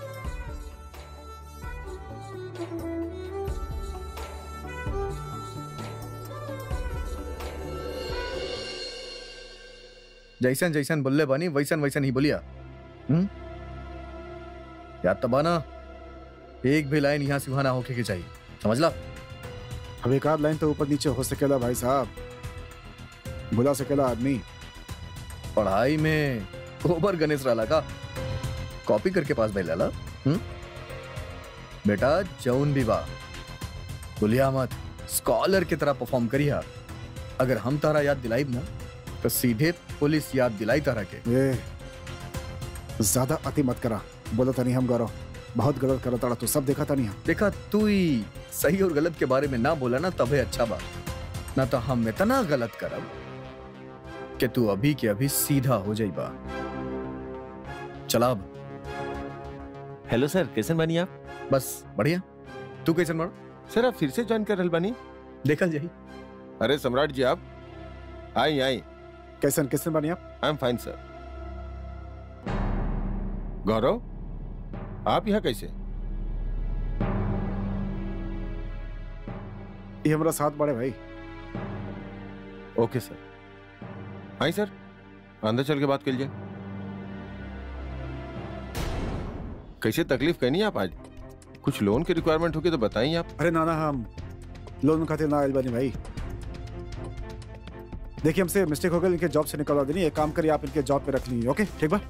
जैसन जैसन बोलले बानी वैसन वैसन ही बोलिया हम्म याद तो बाना एक भी लाइन यहाँ से वहां ना होके के चाहिए समझ ला अब एक आध लाइन तो ऊपर नीचे हो सकेला भाई साहब बुला सकेला आदमी पढ़ाई में ओबर गणेश राला का कॉपी करके पास भाई लाला हम्म बेटा जौन भी बा भूलिया मत स्कॉलर की तरह परफॉर्म करिया अगर हम तारा याद दिलाई ना तो सीधे पुलिस याद दिलाई तारा के ए ज्यादा अति मत करा बोलो तनी हम गौरव बहुत गलत करा ताड़ा तू सब देखा था नहीं हम देखा तू ही सही और गलत के बारे में ना बोला ना तबे अच्छा बा ना तो हम इतना गलत करब कि तू अभी के अभी सीधा हो जाइबा चला अब हेलो सर कैसे बानी आप बस बढ़िया तू कैसे मर सर आप फिर से ज्वाइन कर रहल बानी देखल जाही अरे सम्राट जी आप आई आई कैसन कैसन बनी आप आई एम फाइन सर गौरव आप यहाँ कैसे ये हमारा साथ बड़े भाई ओके सर आई सर अंदर चल के बात कर लीजिए कैसे तकलीफ कहनी आप आज कुछ लोन की रिक्वायरमेंट होगी तो बताइए आप अरे नाना हम लोन खातिर ना आयल बानी भाई देखिए हमसे मिस्टेक हो गई इनके जॉब से निकलवा देनी एक काम करिए आप इनके जॉब पे रख लीजिए ओके ठीक बा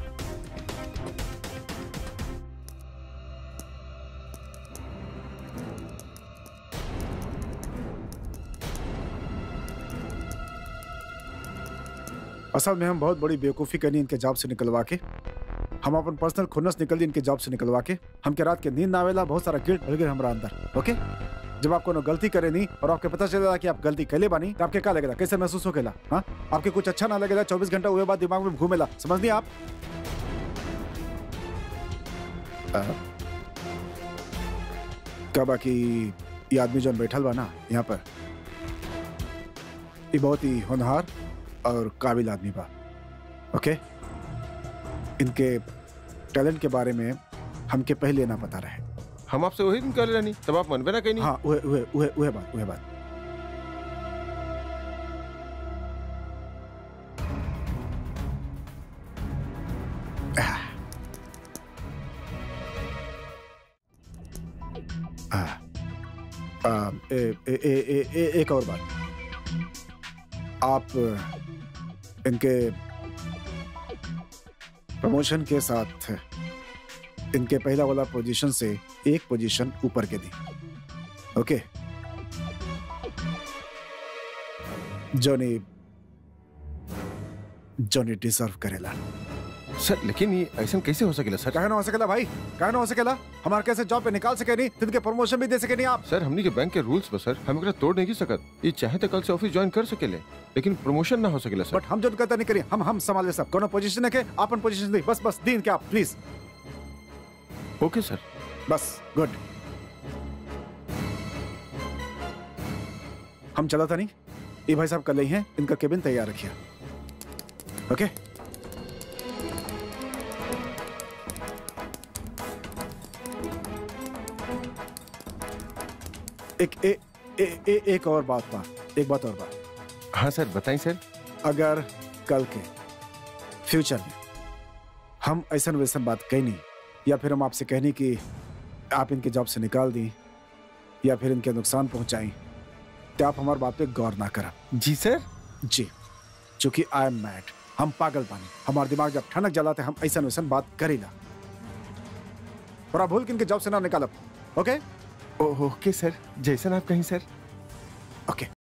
असल में हम बहुत बड़ी बेवकूफ़ी करनी इनके जॉब से निकलवा के हम अपन पर्सनल खुन्नस निकल दी इनके जॉब से निकलवा के हमके रात के नींद ना आवेला बहुत सारा गिल्ट भर गए हमारा अंदर ओके जब आप कोनो गलती करे नहीं और आपके पता चलेगा कि आप गलती कैले बानी तो आपके क्या लगेगा कैसे महसूस होकेला हाँ आपके कुछ अच्छा ना लगेगा चौबीस घंटा हुए बाद दिमाग में घूमेला समझ नहीं आप आ, क्या बाकी ये आदमी जो बैठल बा ना यहाँ पर ये बहुत ही होनहार और काबिल आदमी बा ओके इनके टैलेंट के बारे में हमके पहले ना पता रहे हम आपसे वही दिन कर रहे नहीं तब आप मनबे ना कहीं हाँ उहे उहे उहे उहे बात उहे बात आ, आ, ए, ए, ए, ए, ए, एक और बात आप इनके प्रमोशन के साथ इनके पहला वाला पोजीशन से एक पोजीशन ऊपर के दी ओके जोनी जोनी डिजर्व करेला सर लेकिन ये ऐसा कैसे हो सकेला सर कहे ना हो सकेला भाई कहे ना हो सकेला हमारे कैसे जॉब पे निकाल सके नहीं तिनके प्रमोशन भी दे सके नहीं आप सर हमनी के बैंक के रूल्स पर सर हम एकरा तोड़ नहीं सकत ये चाहे तो कल से ऑफिस ज्वाइन कर सकेले लेकिन प्रमोशन ना हो सकेला सर बट हम जो कहता नहीं करिए हम हम संभाल ले सब कोनो पोजीशन है के अपन पोजीशन दी बस बस दीन के आप please okay sir bus good हम चला था नहीं ये भाई साहब कल ही हैं इनका केबिन तैयार रखिए ओके एक ए, ए, ए, एक और बात बा एक बात और बात हाँ सर बताइए सर अगर कल के फ्यूचर में हम ऐसा वैसन बात कही नहीं या फिर हम आपसे कहनी कि आप इनके जॉब से निकाल दी या फिर इनके नुकसान पहुंचाई तो आप हमारी बात पे गौर ना करा जी सर जी चूंकि आई एम मैड हम पागल बानी हमारा दिमाग जब ठनक जलाते हम ऐसा वैसन बात करी ना और आप भूल के इनके जॉब से ना निकालब ओके ओके सर जैसन आप कहीं सर ओके